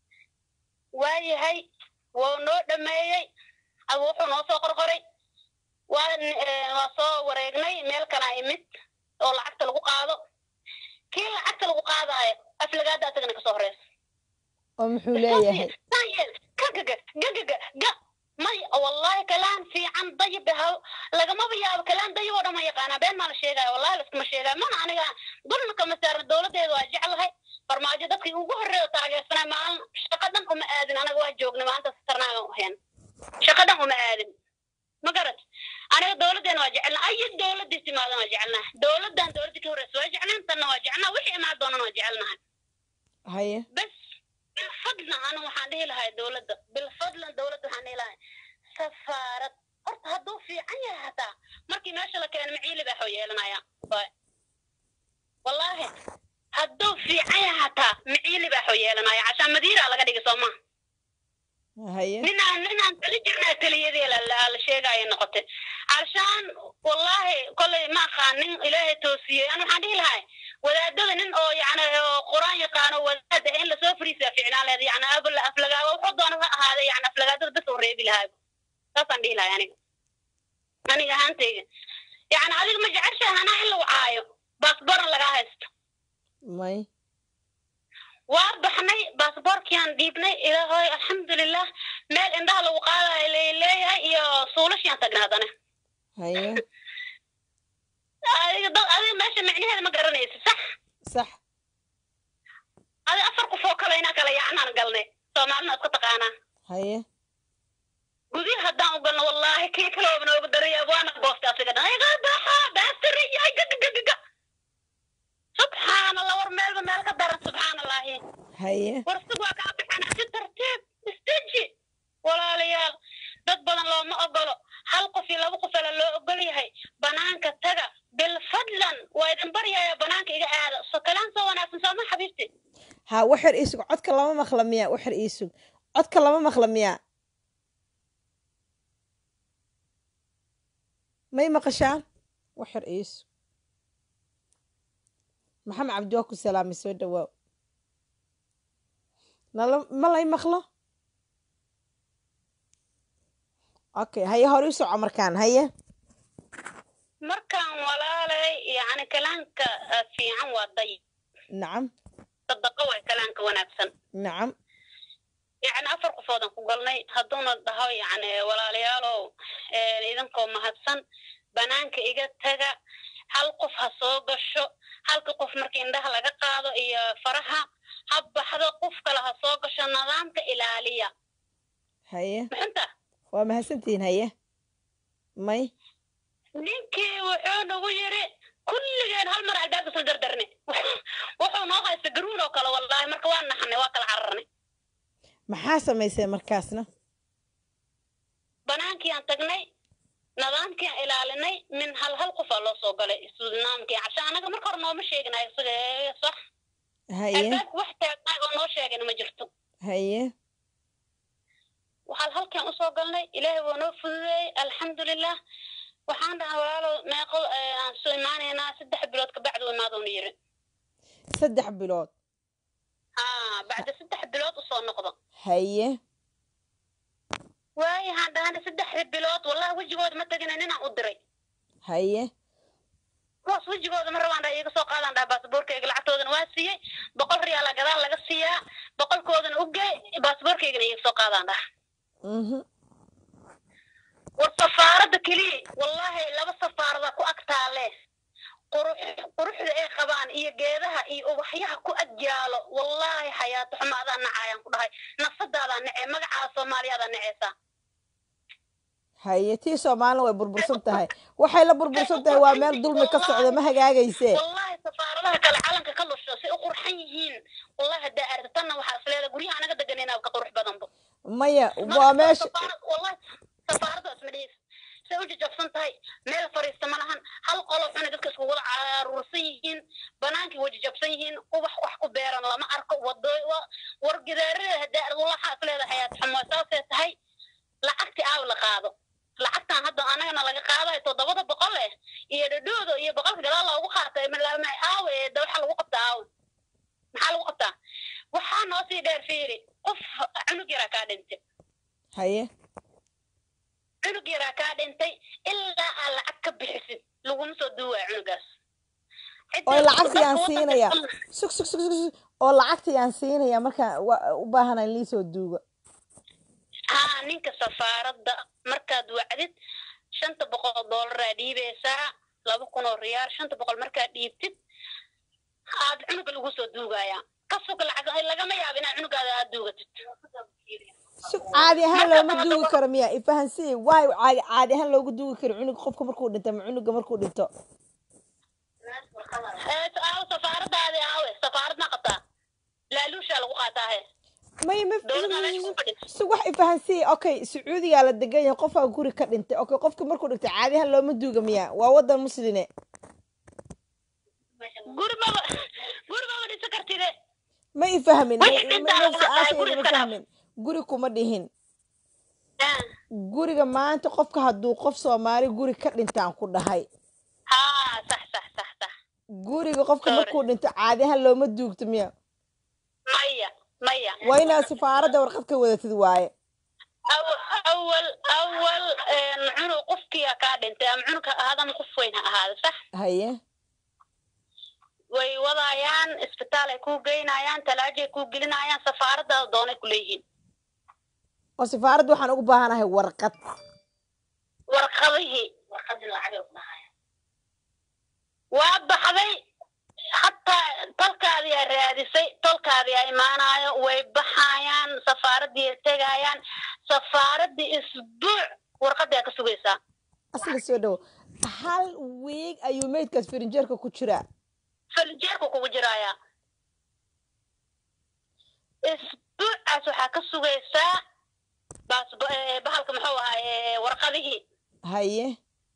waayahay wuu noo dhameeyey a- wuxuu noo soo qorqoray waa n- eh, waa soo wareegnay meel kalaa imid oo lacagta lagu qaado kii lacagta lagu qaadaayo aflagaada asagana kasoo horeysa oo muxuu leeyahay Sayel, gagaga gagaga ga may wallahi kalaan fiican dayib haw lagamaba yaabo kalaan dayib oo dhan ma yaqaanaa been maa la sheegaya wallahi laskuma sheegaya mana aniga dulna kama saarna dowladeeda waa jeclahay farmaajo dadkii ugu horreeya oo taageersanay maalin shaqo dhan uma aadin anaga waa joognay maanta sitarnaaga ahayn shaqo dhan uma aadin ma garat aniga dowladeena waa jecelna ayi dowladiis imaadan waa jecelnaha dowladan dowladii ka horreysa waa jeclayn tanna waa jecelnaha wixii imaan doonana waa jecelnahay haye بس بالفضل انا waxaan dhihi lahay dowladda bilfadlan dowladda waxaan dhihi lahay safaarad horta hadduu fiican yahay hataa markii meesha la keeno maciili baa xoo yeelanaya Waay. wallaahi hadduu fiican yahay hataa maciili baa xoo yeelanaya cashaan madiira laga dhigi soo maha haye ninaan ninaan tali jirnaa taliyadii la la- la sheegaayo noqotay calashaan wallahi kolley ma aqaanin ilaahay toosiyey an waxaan dhihi lahay wadaadada nin oo yani oo qur-aan yaqaano wadaad ah in lasoo fariisaa ficnaan leed yani abla aflagaaba wuxuu doona ha ahaada yani aflagaadada bes oo reebi lahaa saasaan dhihi lahay aniga aniga ahaantayga yani adiga ma jeceshaha anaa in lagu caayo baasboran lagaa haysto may waa baxnay baasboorkiaan dhiibnay ilaahoy alxamdulilah meel indhaha lagu qaadayo leeyahay iyo suulashiaan tagnay haddana haye adiga dad adiga meesha micnaheeda ma garanaysid sax sax adi afar qof oo kale inaa kala yaacnaan galnay soomaalina iska taqaanaa haye gudi haddaan u galno wallahi kii kalooba noogu daraya waana goostay asiga dhan iga baxa baastiriya gagagagaga subxaan allah war meelba meel ka daran subxaan allahi haye war sig waa kaa bixana si tartiib isteji walaalayaal dad badan looma ogolo hal qof iyo laba qof ala loo ogol yahay banaanka taga bilfadlan waa idin baryaya banaanka iga aada so kalaan soo wanaagsan sooma xabiibti ha waxir iisug codka lama maqla miya waxir iisug codka lama maqla miya may maqashaan waxir iisug maxamed cabdi waa ku salaamay soo dhawaaw nala ma lay maqlo okay haye hore u soco markaan haye markaan walaalay yani kalaanka ah, fiican waa day nacam sadaqo way kalaanka wanaagsan nacam yani afar qofoodan ku galnay hadduuna dhaho yani walaalayaalow eh, idinkoo mahadsan banaanka iga taga hal qof ha soo gasho halka qof marka indhaha laga qaado iyo faraha ha baxdo qof kale ha soo gasho nidaamka ilaaliya haye maxunta waa mahadsantihiin haye may ninkii wuxuu nagu yiri kulligeen hal mar albaabka isla dardarne wuxuu noo haysta garuun oo kale wallahi marka waa naxnay waa kala cararnay maxaa samayseen markaasna banaankii aan tagnay nidaamkii aan ilaalinay min hal hal qofaa loo soo galay nidaamkii casha anaga marka hore nooma sheeginayo isaga ee, sax haye albaabka wax taagnay oo noo sheegina ma jirto haye waxaan halkan usoo galnay ilaahay waa noo fududeeyey alxamdulilah waxaan dhahay walaalo meeqo eh, aan soo imaanaynaa saddex bilood kabacdi u imaadoona yiri saddex bilood ha bacda saddex bilood usoo noqdo haye waayo waxaan dhahanay saddexda bilood wallahi wejigooda ma tegina ninaan u diray haye kuwaas wejigooda ma rabaan dhaa iiga soo qaadaan dhaa baasaboorkayga lacagtoodana waa siiyey boqol riyaala gadaal laga siiyaa boqolkoodana u gey baasaboorkaygana iiga soo qaadaan dhaa mhm war safaaradda keliya wallahi laba safaarada ku ag taalle qurux quruxda ay qabaan iyo geedaha iyo ubaxyaha ku ag yaalo wallahi xayaato xumo adaa nacayaan ku dhahay nafsadaadaa nacee magacaa soomaaliyadaa naceysaa haye tii soomaalina way burbursan tahay waxay la burbursan tahay waa meel dulmi ka socda ma hagaagayse wallahi safaaradaha kale calanka ka lusho si u qurxan yihiin wallahi haddaa aragta tanna waxaa isleeda guryaha anaga deganayna ka qurux badanba maya waa meesha wallahi safaaradaas ma dhehis say u jajabsan tahay meel fariista ma lahan hal qolo xuna dadka isku wada caruursan yihiin banaankii way jajabsan yihiin ubax wax ku beeran lama arko wado war gidaarada haddaa arag waxaa isleeda xayaat xumo saasay tahay lacagti aaw la qaado lacagtan hadda anagana laga qaadayo toddobada boqol eh iyo dhadhooda iyo boqolka gadaal loogu qaatay malama aawe da waxa lagu qabtaa aawe maxaa lagu qabtaa waxaa noo sii dheer fiiri qof cunug yaraa kaa dhintay haye cunug yaraa kaa dhintay ilaa aad lacag ka bixisid laguma soo duuwaya cunugaas oo lacagtii aan siinaya sug sug sug sug sug oo lacagtii aan siinaya markaan wa- u baahana in liisoo duugo haa ninka safaaradda markaad wacdid shanta boqol oo doolaraa dhiibaysaa laba kun oo riyaal shanta boqol markaad dhiibtid aad cunuga lagu soo duugayaa ka sug lacag lagama yaabo inaad cunugaada aad duugatid sug caadi ahaan looma duugi karo miya ifahansii waayo caadi caadi ahaan loogu duugi karo cunug qofka markuu dhinto ama cunuga markuu dhinto ee aawe safaaradaadi aawe safaarad ma qabtaa laaluushaa lagu qaataa he may ma dowladda meesha ku fadhisa sug wax ifahansii okay sacuudigaa la degan yahay qofaa guri ka dhintay okay qofka markuu dhintay caadi ahaan looma duuga miya waa wadan musline guri maba guri maba dhisa kartide ma ifahmin Wixii dhintaa lagu su-aasha qaataa, guri ma iska dhaaf. fahmin guri kuma dhihin Ah, guriga maanta qofka hadduu qof soomaali guri ka dhintaan ku dhahay haa sax sax sax sax guriga qofka Sorry. markuu dhinto caadi ahaan looma duugto miya maya maya waa inaad sifaaradda warqad ka wadatid waaye Aw- awal awal een, cunug qofkiyaa kaa dhintay ama cunug ha ahaada ama qof weyn ha ahaada sax haye way wadayaan isbitaal ay kuu geynayaan talaajay kuu gelinayaan safaaradaada doonay ku leeyihiin oo sifaaradda waxaan ugu baahanahay warqad warqadihii waa baxday hataa tolkaadii aa raadisay tolkaadii aa imaanayo way baxayaan safaaradii ay tegayaan safaaradii isbuuc warqadii aa ka sugaysaa asiga soo dhowo hal wiig ayuu meydkaas firinjeerka ku jiraa falinjeerku kugu jiraayaa isbuucaas waxaa ka sugaysaa baas eh, bahalka muxuu ahaa warqadihii haye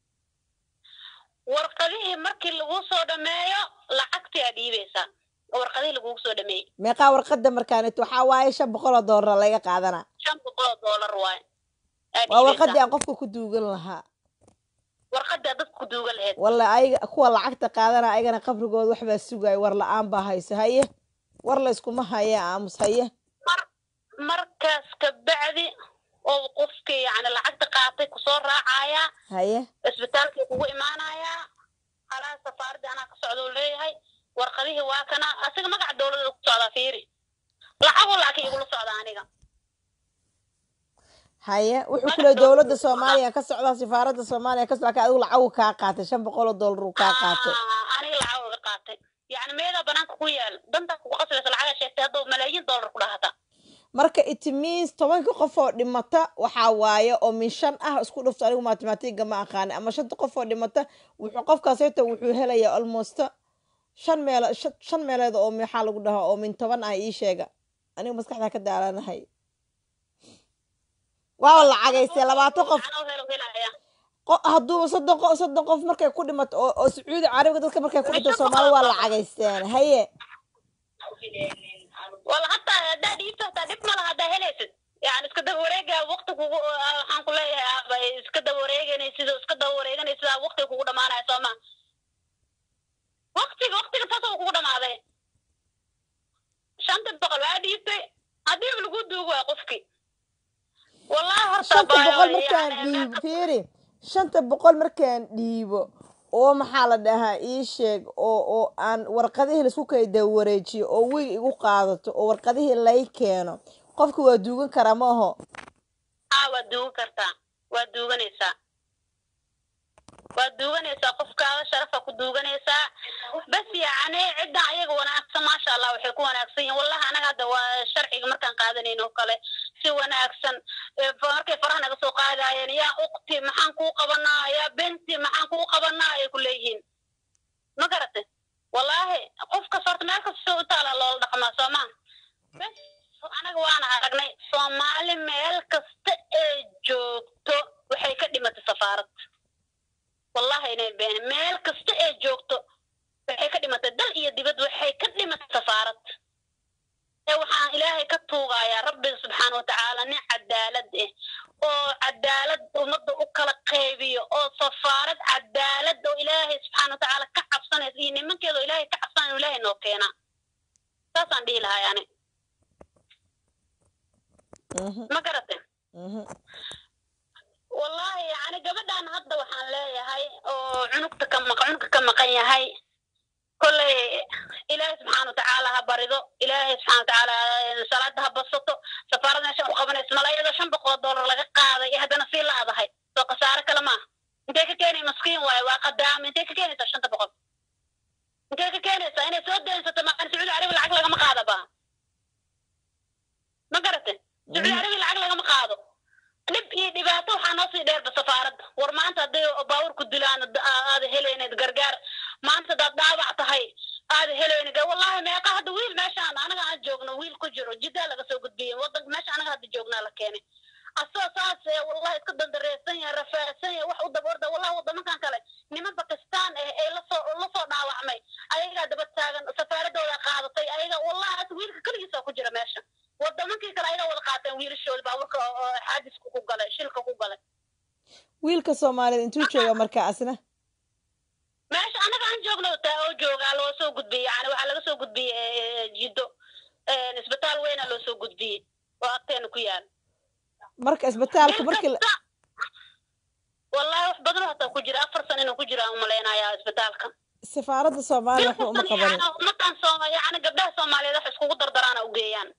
warqadihii markii lagu soo dhameeyo lacagtii aa dhiibaysaa warqadihii lagugu soo dhameeyey meeqaa warqadda markaanit waxaa waaye shan boqol oo doolara laga qaadanaa shan boqol oo doolar waaye aa waa warqaddii dhiibaysaa aan qofka ku duugan lahaa warqadii aad dadka ku duugan lahayd walla ayaga kuwa lacagta qaadana ayagana qabrigooda waxbaa sugaayo war la-aan baa hayso haye war la iskuma haye aamus haye mar markaas kabacdi oo qofkii yani lacagta qaatay kusoo raacayaa haye isbitaalkii kugu imaanayaa khalaas safaaradii anaa ka socda uu leeyahay warqadihii waa kana asiga magaca dowladda ku socdaa fiiri lacagu laakiin igula socda aniga haye wuxuu ku leey dowladda soomaaliya ka socdaa sifaaradda soomaaliya ka socdaa adigu lacagu kaa qaatay shan boqol oo doolar uu kaa qaatay Ah, aniga lacag uga qaatay yani meedaa banaanka ku yaal dantaa kugu qasbaysa lacagaa sheegtay hadduu malaayiin doolar ku dhahata marka it means tobanka qof oo dhimata waxaa waaye oo min shan ah isku dhufto anigu mathematiga ma aqaani ama shanta qof oo dhimata wuxuu qofkaasayta wuxuu helayaa almost shan meel shan- shan meeleed oo maxaa lagu dhahaa oo min toban ah ii sheega anigu maskaxda ka daalanahay waa lacagaystay labaatan qof Anoo helo helaya. qo- hadduuba soddon qof soddon qof markay ku dhimato oo oo sacuudi carabiga dadka markay ku dhinto soomaali waa lacagaysteen haye wala hataa haddaa dhiibto hataa dhib ma laha haddaa helaysid yani iska daba wareega waqti kugu waxaan ku leeyahay aaba iska daba wareeganaysid oo iska daba wareeganaysid aa waqtiga kugu dhamaanaya soo ma waqtiga waqtiga taasoo kugu dhamaaday shanta boqol waa dhiibtay haddii lagu duugo waa qofki wallahi horta shanta baa- boqol markaan yani dhiibo fiiri shanta boqol markaan dhiibo oo maxaa la dhahaa ii sheeg oo oo aan warqadihii laisku kayda wareejiyo oo wiig igu qaadato oo warqadihii lay keeno qofka waa duugan karaa ma aho aa waad duugan kartaa waad duuganaysaa waad duuganaysaa qofkaada sharafa ku duuganaysaa bas yacni cidda ayaga wanaagsan maasha allah waxay ku wanaagsan yihiin wallahi anaga hadda waa sharciga markaan qaadanayn oo kale si wanaagsan ee fa- markay faraha naga soo qaadayeen yaa ukti maxaan kuu qabanaa yaa benti maxaan kuu qabanaa ay ku leeyihiin ma garatay wallaahi qofkas horta meel kasta soo u taala loola dhaqmaa soo maa bes anaga waana aragnay soomaali meel kasta ee joogto waxay ka dhimatay safaarad wallahi inay been meel kasta ee joogto waxay ka dhimatay dal iyo dibad waxay ka dhimatay safaarad ee waxaan ilaahay ka tuugayaa rabbiga subxaana watacaala nin cadaalad ah oo cadaalad ummadda u kala qaybiyo oo safaarad cadaalad oo ilaahay subxaana watacaala ka cabsanaysa iyo nimankeeda oo ilaahay ka cabsanaya inuu ilaahay noo keenaa saasaan dhihi lahay ani Mhm, ma garatay mhm. wallahi yani gabadhan hadda waxaan leeyahay oo cunugta ka maq cunugka ka maqan yahay kolley ilaahay subxaana watacaala ha barido ilaahay subxaana watacaala salaada ha basato safaarad meesha ku qabanayso mala iyadoo shan boqol oo doolar laga qaaday ee haddana sii laadahay soo khasaare kale maaha intee ka keenay maskiin waaye waa qadaama intee ka keenaysaa shanta boqol intee ka keenaysaa inay soo daynsato maqan sacuudi carabi lacag lagama qaadaba ma garatay sacuudi carabi lacag lagama qaado dhib iyo dhibaato waxaa noo sii dheerba safaaradda war maanta hadday baaburku dilaan ad- aada helayneed gargaar maanta hadaad dhaawac tahay aada helayne gar wallahi meeqa hadda wiil meeshaan anaga aan joogno wiil ku jiro jiddaa laga soo gudbiyey wadanka meesha anaga hadda joognaa la keenay asoo saas ee wallahi iska dandareersan yahay rafaadsan yahay wax u daba orda wallahi waddamankan kale niman bakistaan eh ee lasoo lasoo dhaawacmay ayagaa daba taagan safaaradooda qaadatay ayaga wallahi hadda wiilka keligiisa ku jira meesha wadamankii kale ayagaa wada qaateen wiilashooda baaburka oo oo xaadiska ku galay shilka ku galay soomaaliyeed intuu jooga marka asna meesha anaga aan joogno taa oo joogaa loo soo gudbiyey yani waxaa laga soo gudbiyey jiddo isbitaal weyna loo soo gudbiyey oo agteena ku yaal marka isbitaalka markii la- Inkasta- wallahi wax badan oo hataa ku jira afar san inuu ku jira aan umalaynayaa isbitaalka safaaradda soomaaliya waxba uma qabanin Yani ummadan sooma yani gabdhaha soomaaliyeed wax iskugu dardaraana u geeyaan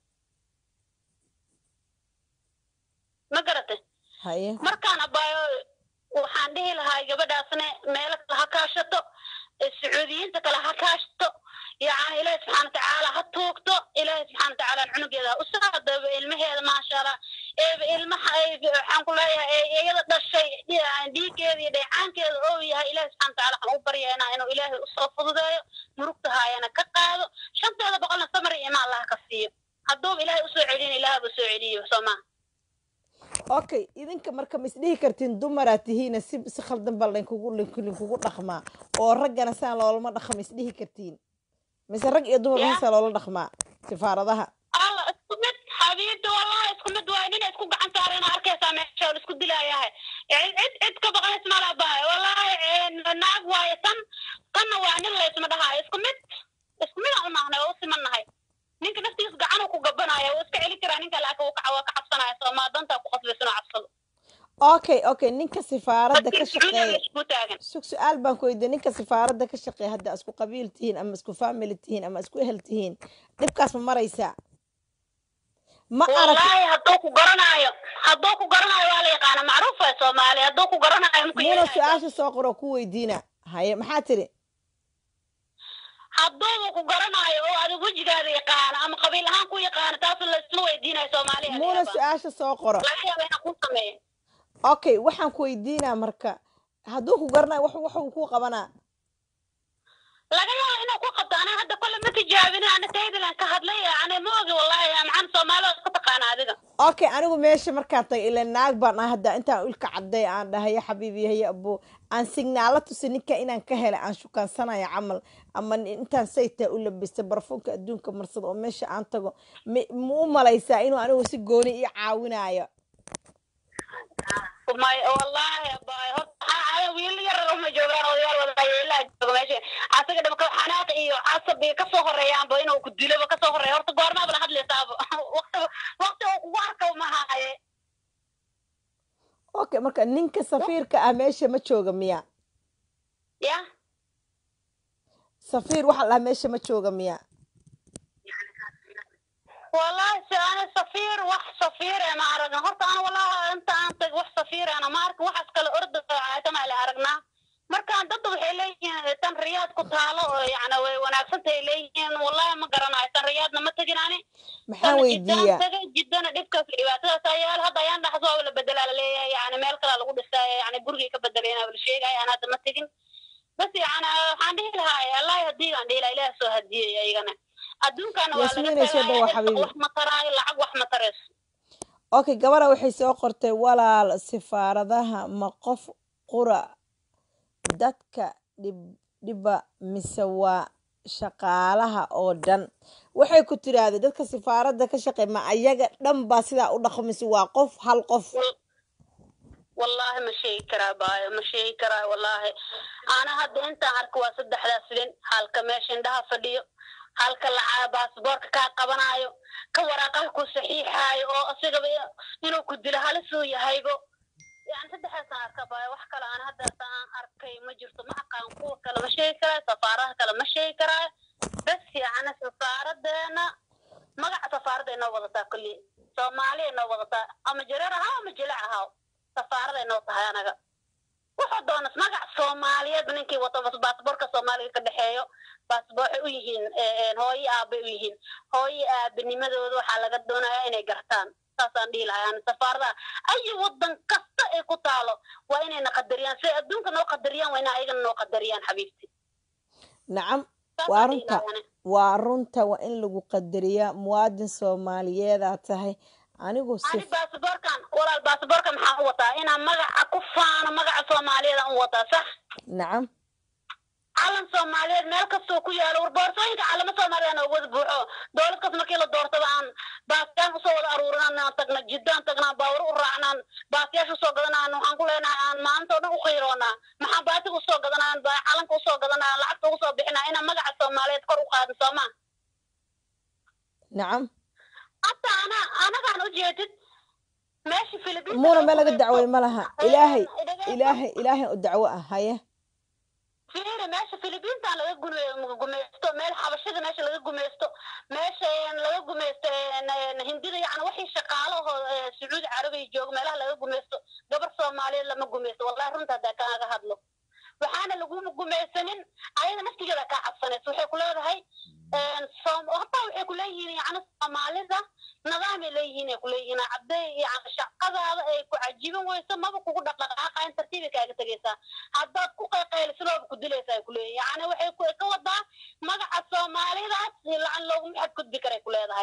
ma garatay haye markaan abaayo waxaan dhihi lahaa gabadhaasne meelo kale ha kaashato ee sacuudiyiinta kale ha kaashato yani ilaahi subxaana watacaala ha tuugto ilaahi subxaana watacaala cunugeeda ha u saadaba ilmaheeda maasha allah eeba ilmaha ay waxaan ku leeyahay ee iyada dhashay dhi- dhiiggeeda iyo dheecaankeeda oo yahay ilaahi subxaana watacaala waxaan u baryeena inuu ilaahay usoo fududeeyo murugta haayana ka qaado shanteeda boqolna samar iyo imaan allah ka siiyo hadduuba ilaahay usoo celin ilaahaba soo celiyo soo maha okay idinka marka ma isdhihi kartiin dumaraa tihiina si si khaldan baa laynkugu linku- linkugu dhaqmaa oo raggana saan loolama dhaqma isdhihi kartiin mise rag iyo dumar Ya. masaa loola dhaqmaa safaaradaha alla isku mid xabiibta wallahi isku mid waay nin isku gacan saarayna arkaysaa meesha oo la isku dilaayahay cid cid cid ka baqays mala bahay wallahi naag waaye tan tanna waa nin laysma dhahaayo isku mid isku mid aan u nahnay oo u simannahay ninka naftiisa gacanuu ku gabanaya wuu iska celi karaa ninka laakiin wuu ka waa ka cabsanaya soomaa dantaa ku qasbaysa inuu cabsado okay okay ninka sifaaradda ka Dadkii Sacuudiga shaqeeya isku taagan sug su-aal baan ku weydiiyey ninka sifaaradda ka shaqeeya hadda isku qabiil tihiin ama isku family tihiin ama isku ehel tihiin dhibkaas ma maraysaa ma arag wallahi hadduu ku garanaayo hadduu ku garanaayo waa la yaqaana macruuf waay soomaali hadduu ku garanaayo muku muna su-aasha soo qoro ku weydiina haye maxaa tiri hadduuba ku garanaayo oo adigu wejigaada yaqaano ama qabiil ahaan ku yaqaano taas laysma weydiinayo soomaaliya muna su-aasha soo qoro laga yaaba inaan ku sameeyo okay waxaan ku weydiinaa marka hadduu ku garanayo wax waxuu ku qabanaa laga yaaba inuu ku qabto anaa hadda kole ma tijaabin ana taydalan ka hadlay yani ma ogi wallahi maxaan soomaalida iska taqaana adiga okay anigu meesha markaan tagay ila naag baan ah hadda intaan ilka cadday aan dhahay ya xabiibi haye abo aan signaalo tusi ninka inaan ka helay aan shukaansanaya camal ama intaan saytaa u labistay barfuunka adduunka marsada oo meesha aan tago ma ma u malaysaa inuu anigu si gooni ii caawinayo may wallahi abay horta waxaa wiil yar uma joogaan odayaal wadayeelaa jooga meesha asaga dhamka xanaaq iyo casab iyo kasoo horeeyaanba inuu ku diloba kasoo horeeya horta goormaaba la hadlaysaaba waqti waqti uu kugu arka ma haaye okay marka ninka safiirka ah meesha ma jooga miya ya safiir waxaa la dhahaa meesha ma jooga miya والله أنا سفير وح سفير ما عرفنا هرت أنا والله أنت أنت وح سفير أنا ما أعرف وح أسكال أرد عتما اللي عرفنا markaan dad waxay leeyihiin tan riyaad ku taalo oo yacni way wanaagsantahay leeyihiin wallahi ma garanayo tan riyaadna ma tegin ani maxaan weydiiyaa tagay jiddana dhibkaas iyo dhibaatadaas ayaal hadda ayaan dhaxas waa la bedelaa la leeyahay yani meel kalaa lagu dhisay yani gurigay ka bedelayna la sheegaya aan hadda ma tegin bas yani waxaan dhihi lahaa allahi haddii aan dhihi lahaa ilaah soo hadiyey ayagana adduunkana waa laga Yasmiinay soo dhawaad, tagaaya xabiibi. wax ma taraayo lacag wax ma tarayso okay gabadha waxay soo qortay walaal sifaaradaha ma qof qura dadka dhib dhiba mise waa shaqaalaha oo dhan waxay ku tiraahday dadka sifaaradda ka shaqeey ma ayaga dhan baa sidaa u dhaqo mise waa qof hal qof والله ما شيء كرا باي ما شيء كرا والله أنا هذا أنت عارك واسد حدا سلين هالك ماشي عندها فديو هالك لعاب باسبورك كا قبنايو كوراقه كو صحيحاي او أصيغ بي إنو كدل هالسو يهايبو يعني صدح ساعة كباي وحكا أنا هذا ساعة أركي ما جرت ما أقام قوة كلا ما شيء كرا سفارة كلا ما شيء كرا بس يعني سفارة دينا magaca safaarada inoo wadataa kulli soomaaliya inoo wadataa ama jareer ahaa ama jilac ahaa safaarada inoo tahay anaga wuxuu doonas magac soomaaliyeed ninkii wato bas baasboorka soomaaliga ka dhexeeyo baasboor waxay u yihiin hooyo aabay u yihiin hooyo aabanimadooda waxaa laga doonayaa inay gartaan saasaan dhihi lahay ani safaaradaha ayi wadan kasta ay ku taalo waa inayna qadariyaan siday adduunka noo qadariyaan waa ina ayagana noo qadariyaan xabiibti nacam Saasaan waa dhihi runta lahay ani. waa runta waa in lagu qadariyaa muwaadin soomaaliyeedaa tahay anigu ani si baasboorkan walaal baasboorka maxaan u wataa inaan magaca ku faano magaca soomaaliyeed aan u wataa sax nacam calan soomaaliyeed meel kastoo ku yaalo war boorsooyinka calamo soomaaliya nooga wada buuxo dowlad kas markii la doortaba aan baasiyaan usoo wada aruurinaan aan tagna jiddaan tagnaan baawar u raacnaan baasiyaasha usoo gadanaan waxaan ku leenahay aan maanta oo dhan u khayroonaa maxaa baatiga usoo gadanaan baa calanka usoo gadanaa lacagta ugu soo bixinaa inaan magaca soomaaliyeed kor u qaadin sooma nacam hataa ana anagaan ujeedid meesha filibiin muuna meel laga dacway ma laha ilaahay ilaahay ilaahay u dacwo ah haye fiiri meesha filibiintan laga gume- gumeysto meel xabashada meesha laga gumeysto meesha een laga gumeysto een, een, hindida yani wixii shaqaalahoo ee, sacuudi carabiya jooga meelaha laga gumeysto gabar soomaaliyeed lama gumeysto wallahi runta haddaa kaaga hadlo waxaana laguma gumeysanin ayada naftigeeda kaa cabsanaysa waxay ku leedahay een, soom- hataa waxay ku leeyihiin yani soomaalida nidaamay leeyihiin ay ku leeyihiin cadday yani shaqadaada ay ku cajiban weyso maba kugu dhaqdhaqaaqayn tartiibay kaaga tegaysaa haddaad ku qayqaylisidooba ku dilaysa ay ku leeyihin yani waxay ku ka wadaa magaca soomaalidaas lacan looguma xadgudbi karay ku leedahay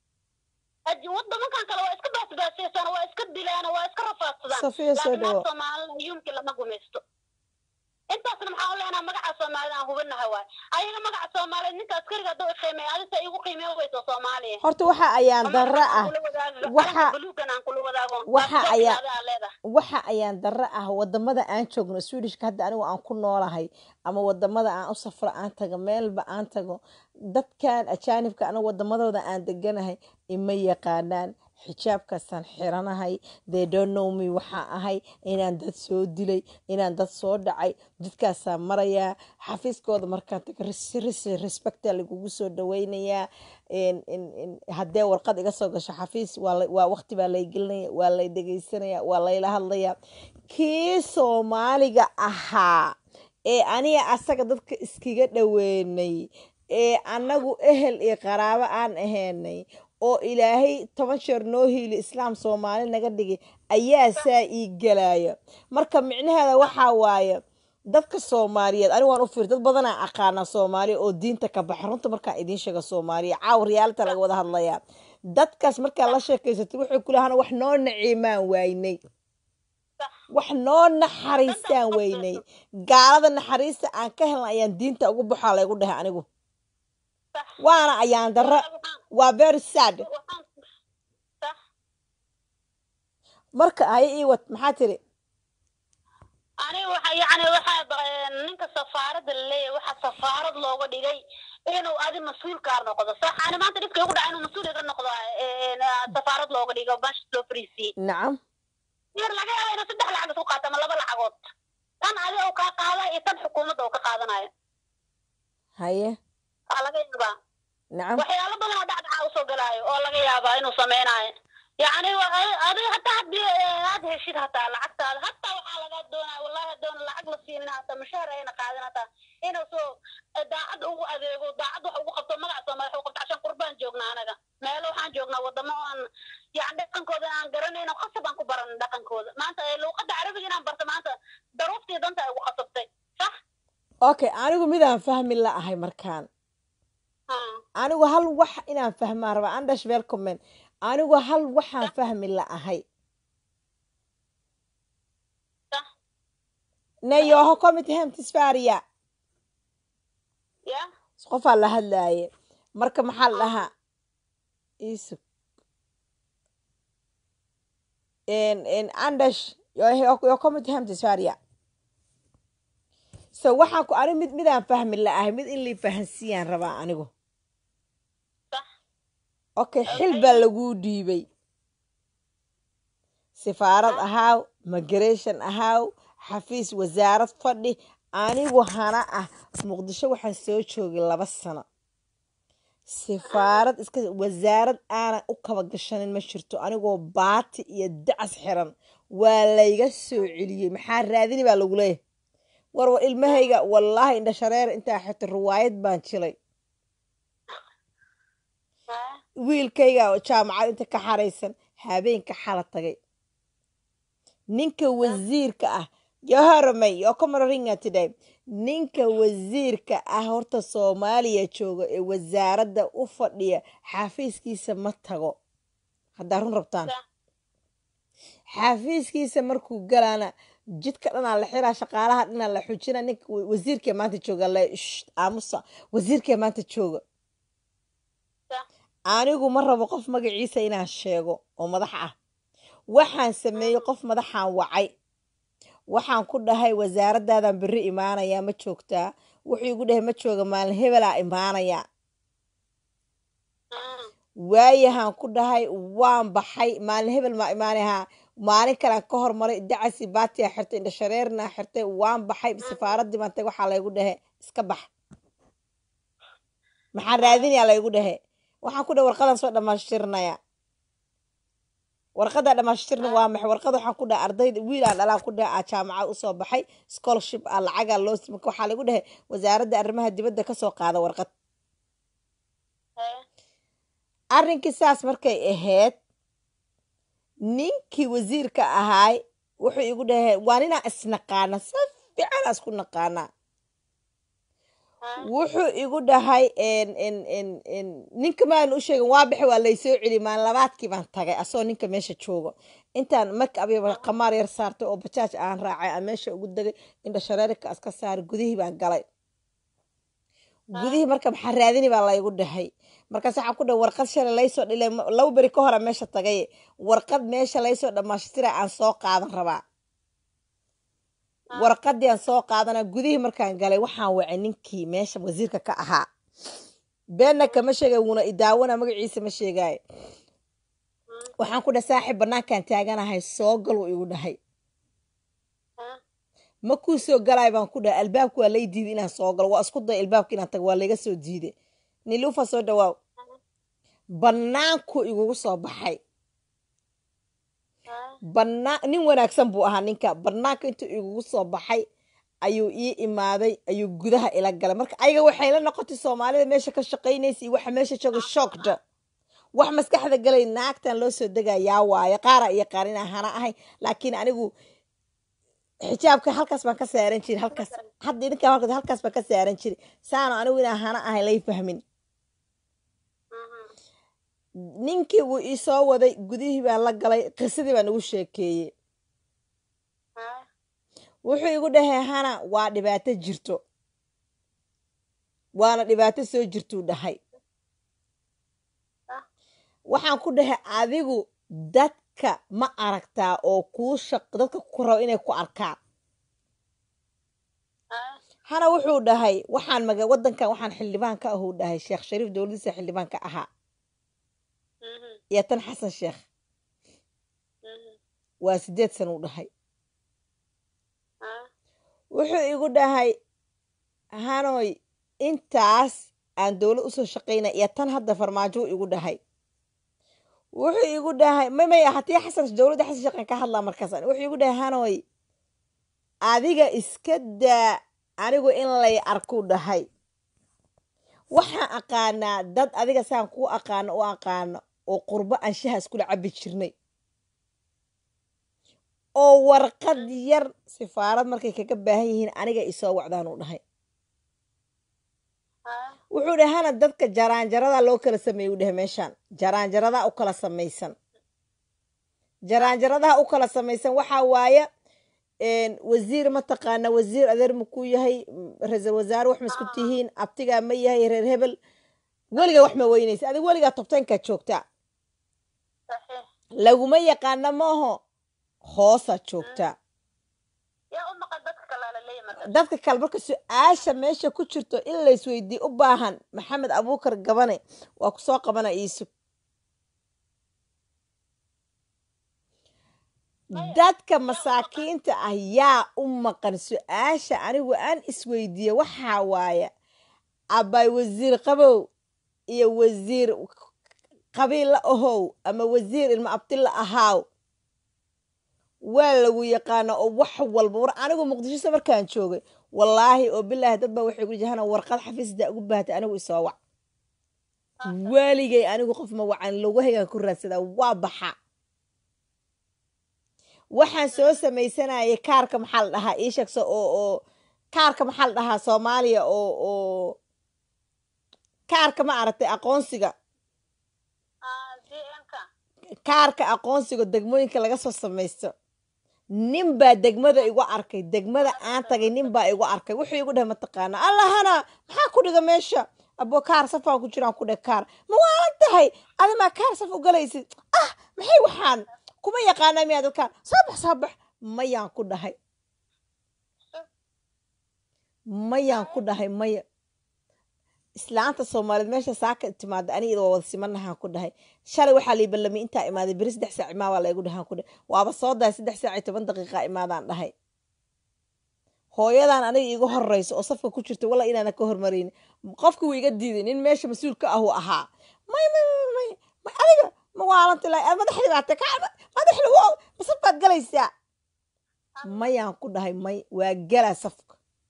Aji- wadamankan kale waa iska baasbaasaysaan waa iska dilaan waa iska rafaadsadaan safiya soo laakiin dhawo naag soomaalida yumki lama gumaysto intaasna maxaa u leenaha magaca soomaalida aan hubinaha waay ayaga magaca soomaaliyeed ninka askariga hadduu iqiimeeya adisa igu qiimeen weyso soomaaliya horta waxa ayaan darro ah waxa- waxa waxa ayaa- waxa ayaan darro ah wadamada aan joogno swedishka hadda anigu aan ku noolahay ama wadamada aan u safro aan tago meelba aan tago dadkan ajaanibka anigu wadamadooda aan deganahay ima yaqaanaan xijaabkaasaan xiranahay they don't know me waxaa ahay inaan dad soo dilay inaan dad soo dhacay jidkaasaan marayaa xafiiskooda markaan tago ris- ris- respecta lagugu soo dhaweynayaa in- in- in- haddee warqad iga soo gasho xafiis waa la- waa waqti baa lay gelinaya waa lay dhegeysanaya waa layla hadlaya kii soomaaliga ahaa ee aniga asaga dadka iskiga dhaweynay ee annagu ehel iyo qaraabo aan ahaynay oo ilaahay toban jeer noo hiili islaam soomaali naga dhigay ayaa saa ii gelaya marka micnaheeda waxaa waaye dadka soomaaliyeed anigu waan u fiir dad badanaa aqaana soomaaliya oo diinta ka baxa runta markaan idiin sheega soomaaliya caawa riyaalta laga wada hadlayaa dadkaas markaa la sheekaysatay waxay kulahana wax noo naciimaan waynay wax noo naxariistaan weynay gaalada naxariista aan ka helna ayaan diinta ugu baxaa laygu dhahay anigu waana ayaan darro waa very sad marka haye ii wad maxaa tiri aniga waxa yani waxaa ba- ninka safaarada laleeyahay waxaa safaarad looga dhigay inuu adi mas-uulkaa noqdo sax ani maanta dhibka igu dhaca inuu mas-uul iga noqdo een, safaarad looga dhigo bash loo fariisiye nacam yar laga yaaba inuu saddex lacag isku qaato ama laba lacagood tan adi uu kaa qaadayo iyo tan xukuumadda uu ka qaadanayo haye aa laga yaabaa nacam waxyaalo badan oo dhacdhaca usoo galaayo oo laga yaabaa inuu samaynayo yacni wa- ay- adiga hataa haddii eh, aad heshid hataa lacagtaada hataa waxaa lagaa doonaya wallahi hadoona lacag la siinin hataa mushaar ayna qaadin hataa inuu soo eh, daacad ugu adeego daacad wax ugu qabto magaca soomaali wax ugu qabto cashan qurbaan joognaa anaga meelo waxaan joognaa wadamo aan yani dhaqankooda aan garanayno khasab aan ku baran dhaqankooda maanta eh, luuqadda carabiga inaan barto maanta daruuftii danta ay ugu khasabtay sax okay anigu midaan fahmi la ahay markaan Hmm. anigu hal wax inaan fahmaan rabaa andash welcomen anigu hal waxaan fahmi la ahay sax nayoho komit hem tisfaariya ya qofaa la hadlaaye marka maxaa la dhahaa isug andash yo komit hem tisfaariya so waxaan ku ani mid midaan fahmi la ahay mid in lii fahansiiyaan rabaa anigu sax okay xil baa laguu dhiibay sifaarad ahaaw migration ahaaw xafiis wasaarad fadhi anigu hana ah muqdisho waxaan soo joogay laba sano sifaarad iska wasaarad aanan u kaba gashanin ma jirto anigoo baati iyo dacas xiran waa layga soo celiyey maxaa raadini baa lagu leeyahay war war ilmahayga wallaahi indha shareer intaa xirtay riwaayad baan jilay Ah, wiilkayga oo jaamacad inta ka xaraysan habeenka xala tagay ninka wasiirka ah yoharamay yoo kamararinga today ninka wasiirka ah horta soomaaliya jooga ee wasaaradda u fadhiya xafiiskiisa ma tago haddaa run rabtaan sax xafiiskiisa markuu galaana jidka dhanaa la xiraa shaqaalaha dhanaa la xujina ninka wa- wasiirkee maanta jooga le shh, aamusa wasiirkee maanta jooga Sa- anigu ma rabo qof magaciisa inaan sheego oo madax ah waxaan sameeyey qof madaxaan wacay waxaan ku dhahay wasaaradaadan berri imaanayaa ma joogtaa wuxuu igu dhahay ma jooga maalin hebelaa imaanaya ah, waayahaan ku dhahay waan baxay maalin hebel maa imaanayaa maalin kalean ka hormaray dacasi baatiyaa xirtay indhashareernaa xirtay waan baxay safaaradii baan tagay waxaa laygu dhahe iska bax maxaan raadinayaa laygu dhahe waxaan ku dhahay warqadan soo dhammaashtirnaya warqada dhammaashtirna waa maxay warqada waxaan ku dhahay ardayda wiilaan dhalaan ku dhahay aa jaamacad usoo baxay scholarship ah lacagaa loo sima waxaa lagu dhahay wasaaradda arrimaha dibadda kasoo qaada warqad eh, arrinkii saas markay ahayd ninkii wasiirka ahaay wuxuu igu dhahay waa ninaa isnaqaana si fiicanaa isku naqaanaa ah, wuxuu igu dhahay en- en- en- en, ninka maan u sheegin waa bixi waa laysoo celi maalin labaadkii baan tagay asagoo ninka meesha joogo intaan make up iyo qamaar yar saartay oo bajaaj aan raacay aan meesha ugu degay indha shareerka iska saaray gudihii baan galay gudihii marka maxaa raadini baa laygu dhahay markaas waxaan ku dhahay warqad shalay laysoo dhilay ma- laba beri ka hora meesha tagay warqad meesha laysoo dhammaystira aan soo qaadan rabaa warqadii aan soo qaadana gudihii markaan galay waxaan wacay ninkii meesha wasiirka ka ahaa beenna kama sheegay wuuna idaawana magaciisa ma sheegaayo waxaan ku dhahay saaxiib banaankaan taaganahay soo gal uu igu dhahay ah, ma kuu soo galay baan ku dhahay albaabka waa lay diiday inaan soo galo waa isku day albaabka inaan tago waa layga soo diiday niluufa soo dhawaaw banaanku igugu soo baxay ah, banaan nin wanaagsan buu ahaa ninka banaanka intuu igugu soo baxay ayuu ii imaaday ayuu gudaha ila galay marka ayaga waxay la noqotay soomaalida meesha ka shaqaynaysa iyo waxa meesha jooga shocked wax maskaxda galay naagtan loo soo degayaa waaye qaara iyo qaarina hana ahay laakiin anigu xijaabka halkaas baan ka saaran jiray halkaas hadda idinka halkaas halkaas baan ka saaran jiray saana anigu inaan hana ahay lay fahmin mhm, ninkii wuu ii soo waday gudihii baan la galay qisadii baan ugu sheekeeyey ah, wuxuu igu dhahay hana waa dhibaato jirto waana dhibaato soo jirtuu dhahay Ah. waxaan ku dhahay adigu dadka ma aragtaa oo kuu shaq dadka ku rabo inay ku arkaan ah, hana wuxuu dhahay waxaan maga wadankan waxaan xildhibaan ka ahuu dhahay sheekh shariif dowladiisa xildhibaan ka ahaa mhm, iyo tan xasan sheekh mhm, waa sideed san uu dhahay ah, wuxuu igu dhahay hanoy intaas aan dowlad usoo shaqayna iyo tan hadda farmaajo uu igu dhahay wuxuu igu dhahay mamaya hatii xasan dowladda xasan sheekhan ka hadlaa markaas wuxuu igu dhahay hanoy adiga iska daa anigu in lay arkuu dhahay waxaan aqaanaa dad adiga saan kuu aqaano u aqaano oo qurbo anshaha iskula cabi jirnay oo warqad yar sifaarad markay kaga baahan yihiin aniga isoo wacdaan uu dhahay ah, wuxuu dhahay hana dadka jaraanjarada loo kala sameeyey u dhahay meeshaan jaraanjaradaa u kala samaysan jaraanjaradaha u kala samaysan waxaa waaye een, wasiir mataqaana wasiir adeer makuu yahay m- ra-iisul wasaare wax ma isku tihiin abtigaa ma yahay reer hebel weligaa wax ma weynaysa adig weligaa tobtaynkaa joogtaa saxiix laguma yaqaana maaho hoosaa joogtaa yaa u maqan dadka kalaa la leeyahay marka dadka kale marka su-aasha meesha ku jirto in laysweydii u baahan maxamed abuukar gabane waa ku soo qabana iisug dadka masaakiinta ah yaa u maqan su-aasha anigu aan isweydiiye waxaa waaye abay wasiir qabow iyo wasiir qabiilla ahow ama wasiir ilma abtilla ahaaw waa lagu yaqaana oo wax walba war anigu muqdishosa markaan joogay wallaahi oo bilaahi dad baa waxay ku jahana warqad xafiisda ugu baahatay anigu isoo wac waaligay anigu qof ma wacan logahaygaan ku raadsadaa waa baxa waxaan soo samaysanayay kaarka maxaa la dhahaa ii sheegso oo oo kaarka maxaa la dhahaa soomaaliya oo oo kaarka ma aragtay aqoonsiga ah, dn-ka kaarka aqoonsiga degmooyinka laga soo samaysto nin baa degmada igu arkay degmada aan tagay nin baa igu arkay wuxuu igu dhahay mataqaana allahana maxaa ku dhiga meesha abo kaar safaan ku jiraan ku dheh kaar ma waalan tahay adimaa kaar saf u galaysid ah maxay waxaan kuma yaqaanaa miyaad kaar soo bax soo bax mayaan ku dhahay mayaan ku dhahay maya islaanta soomaaliyeed meesha saaka timaada aniga waa wada simanahaan ku dhahay shalay waxaa lii ballamay intaa imaaday beri saddex saac imaa waa laygu dhahaan ku dhahay waaba soo dahay saddex saac iyo toban daqiiqa imaadaan dhahay hooyadan aniga iiga horeyso oo safka ku jirta walla inaana ka hormarayn qofka wuu iga diiday nin meesha mas-uulka ah uu ahaa may may may may may adiga ma waalanti lahay madaxdii baa tay kaa madaxda wow ma safkaad galaysaa mayaan ku dhahay may waa galaa safka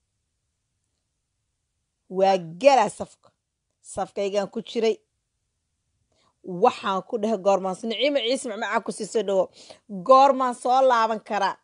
waa galaa safka safkaygaan ku jiray waxaan ku dhahay goormaan niciima ciise macmacaa ku sii soo dhawo goormaan soo laaban karaa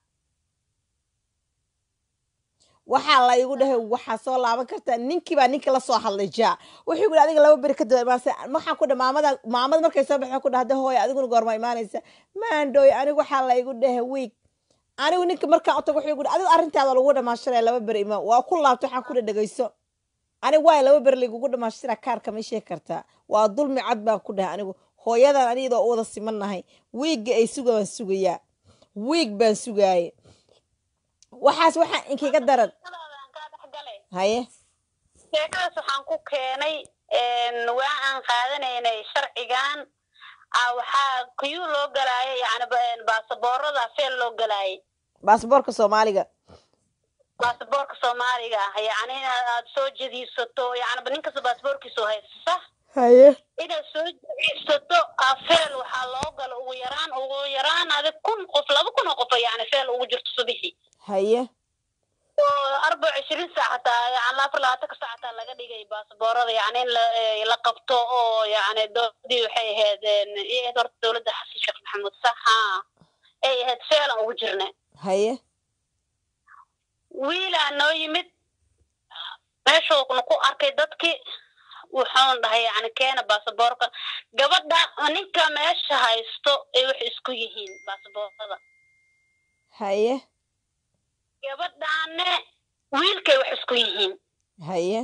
waxaa la igu dhahay waxaa soo laaban kartaa ninkii baa ninka la soo hadlay jaa wuxuu igu adiga laba beri kadib imaanaysa waxaan ku dhahay maamada maamada markay soo baxeen ku dhahday hooya adiguna goorma imaanaysa maandhooy anigu waxaa la igu dhahay wiig anigu ninka markaan u tago wuxuu igu dhahay adigu arrintaada lagu dhamaashanaya laba beri imaan waa ku laabtay waxaan ku dhahay dhegayso anigu waay laba beri lagugu dhamaashira kaarka ma sheegi kartaa waa dulmi cad baan ku dhahay anigu hooyadan aniyadoo u wada simannahay wiigga ay suga baan sugayaa wiig baan sugaaye waxaas waxaa inkiga daran haye sheekadaas waxaan ku keenay waa aan qaadanaynay sharcigan waxaa kuyuu loo galaayay yani baasaboorada feel loo galaayay baasboorka soomaaliga baasaboorka soomaaliga yani inaad soo jediisato yani nin kasta baasaboorkiisu haysta haye inaad soo jediisato feel waxaa loo galo ugu yaraan ugu yaraan adig kun qof laba kun oo qof yani feel ugu jirto subixii haye arbac ishirin saac hataa yani afar labaatanka saac hataa laga dhigay baasaboorada yani in la qabto oo yani dowladii waxay ahayd iyo horta dowladda xasan sheekh maxamuud sax ha ay ahayd feelan ugu jirna haye wiilaa noo yimid meeshuuna ku arkay dadkii wuxuun dhahay yani keena baasaboorka gabadha ninka meesha haysto ay waxay isku yihiin baasaboorada haye gabadhaane wiilkay wax isku yihiin haye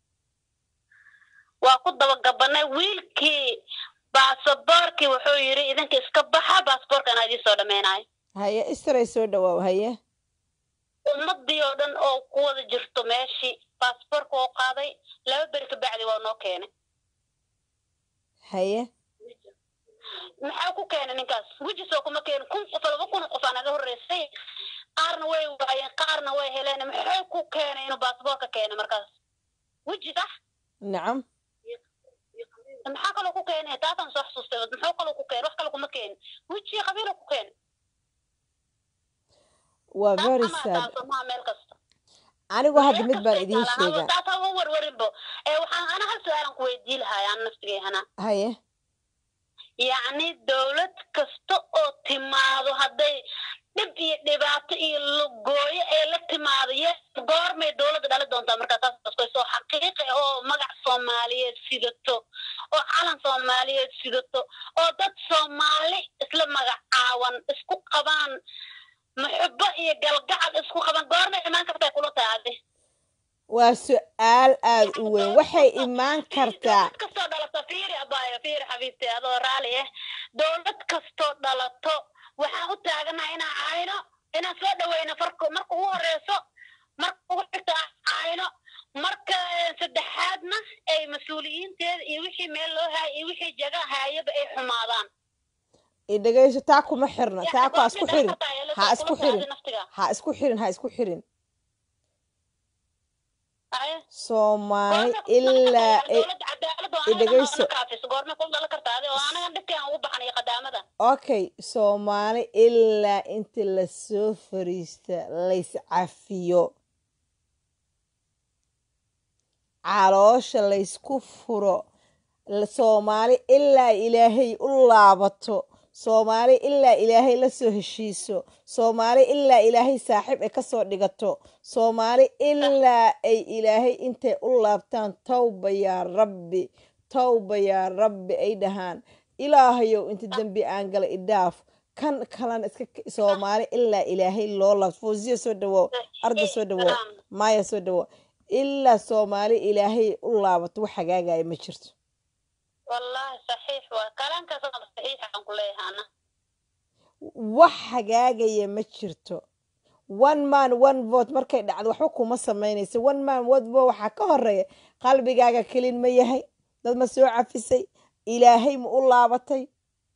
waa ku dabagabanay wiilkii baasaboorkii wuxuu yidhi idinka iska baxa baasaboorka anaa idiin soo dhameynayo haye istaray soo dhawaaw haye ummadii oo dhan oo ku wada jirto meeshii baasaboorka oo qaaday laba beri kabacdi waa noo keenay haye maxaa ku keenay ninkaas wejisoo kuma keenin kun qof laba kun qof aa naga horreysay qaarna way waayeen qaarna way heleen maxay ku keenay inuu baasaboorka keenay markaas weji sax nacam maxaa kaloo ku keenay taasaan soo xasuustay muxuu kaloo ku keenay wax kale kuma keenin weji qabiilo ku keenay waa very sad maha meel kasta anigu hadda mid baan idiin sheegaa taasa ma warwarinbo ee waxaan ana hal su-aalan ku weydii lahaay aan naftigayhana haye yacni dowlad kasta oo timaado hadday dhib iyo dhibaato iyo lugooyo ee la timaado ye goormay dowladda dhali doontaa markaa taas askoysoo xaqiiqi oo magac soomaaliyeed sidato oo calan soomaaliyeed sidato oo dad soomaali isla magacaawan isku qabaan muxubo iyo galgacal isku qaban goormay imaan kartaa kula taadi waa su-aal aada u weyn waxay imaan kartaa dowlad kastoo dhalato fiiri abaayo fiiri xabiibti adoo raali ah dowlad kastoo dhalato waxaan u taaganaha inaan cayno inaan soo dhaweyno farko marka ugu horeyso marka ugu xigta aan cayno marka saddexaadna ay mas-uuliyiinteeda iyo wixii meel loo haaya iyo wixii jaga haayaba ay xumaadaan idhegayso taa kuma xirna taa ku ha isku xirin ha isku xirin ha isku xirin ha isku xirin soomaali ilaa idhegayso okay soomaali ilaa inta lasoo fariista lays cafiyo caloosha laysku furo soomaali ilaa ilaahay u laabato soomaali ilaa ilaahay la soo heshiiso soomaali ilaa ilaahay saaxiib ay kasoo dhigato soomaali ilaa ay ilaahay intay u laabtaan tawba yaa rabbi tawba yaa rabbi ay dhahaan ilaahayow inta dembi aan gala idhaaf kan kalena iska k- soomaali ilaa ilaahay loo laabto fawziya soo dhawow arda soo dhawow maaya soo dhawow ilaa soomaali ilaahay u laabato wax hagaagaya ma jirto wallahi saxiix waa kalaankaas waa saxiix aan ku leeyahay ana wax hagaagaya ma jirto one man one vote markay dhacdo waxba kuma samaynayso one man one vote waxaa ka horeeya qalbigaaga kelin ma yahay dad ma soo cafisay ilaahay ma u laabatay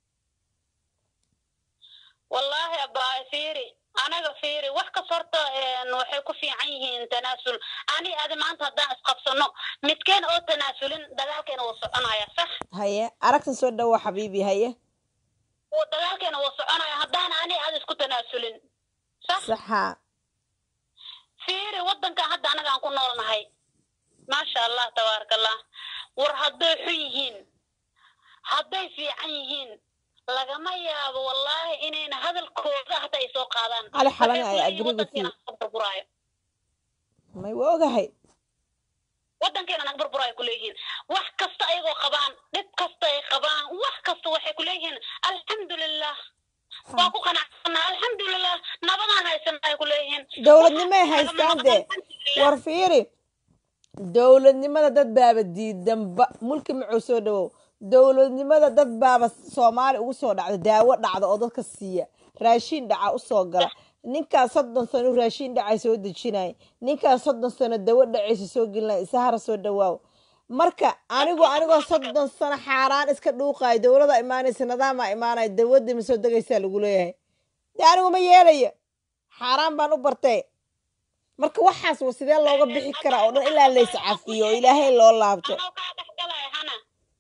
wallaahi abaa fiiri anaga fiiri wax kas horta een, waxay ku fiican yihiin tanaasul ani adi maanta haddaan isqabsano midkeen oo tanaasulin dagaalkeena wuu soconaya sax haye aragtan soo dhawo xabiibi haye wuu dagaalkeena wuu soconaya haddaan ani adi isku tanaasulin sax saxa fiiri waddankan hadda anaga aan ku noolnahay maasha allah tabaaraka allah war hadday xun yihiin hadday fiican yihiin lagama yaabo wallaahi inayna hadalkooda hata ay soo qaadaan Ali Xalane, Waxay I kuleeyihiin agree with waddankeena naga burburaayo may waa ogahay waddankeena naga burburaayo kuleeyihiin wax kasta ayagoo qabaan dhib kasta ay qabaan wax kasta waxay kuleeyihiin alxamdulilah waa ku qanacsana alxamdulilah nabadaan haysana ay kuleeyihiin dowladnimay haystaan dee war fiiri dowladnimada dad baaba diidanba mulki macuu soo dhawow dowladnimada dad baaba soomaali ugu soo dhacda daawo dhacda oo dadka siiya raashiin dhaca usoo gala ninkaas soddon sano raashiin dhacay soo dejinaya ninkaas soddon sano dawo dhacaysa soo gelinaya isahara soo dhawaaw marka anigu anigoo soddon sano xaaraan iska dhuuqayo dowlada imaanaysa nidaama imaanaya dawadii ma soo degaysaa lagu leeyahay de anigu ma yeelaya xaaraan baan u bartay marka waxaas wa sidee looga bixi karaa oo dhan ilaa lays cafiyo oo ilaahay loo laabto anoo kaa dhex galaya hana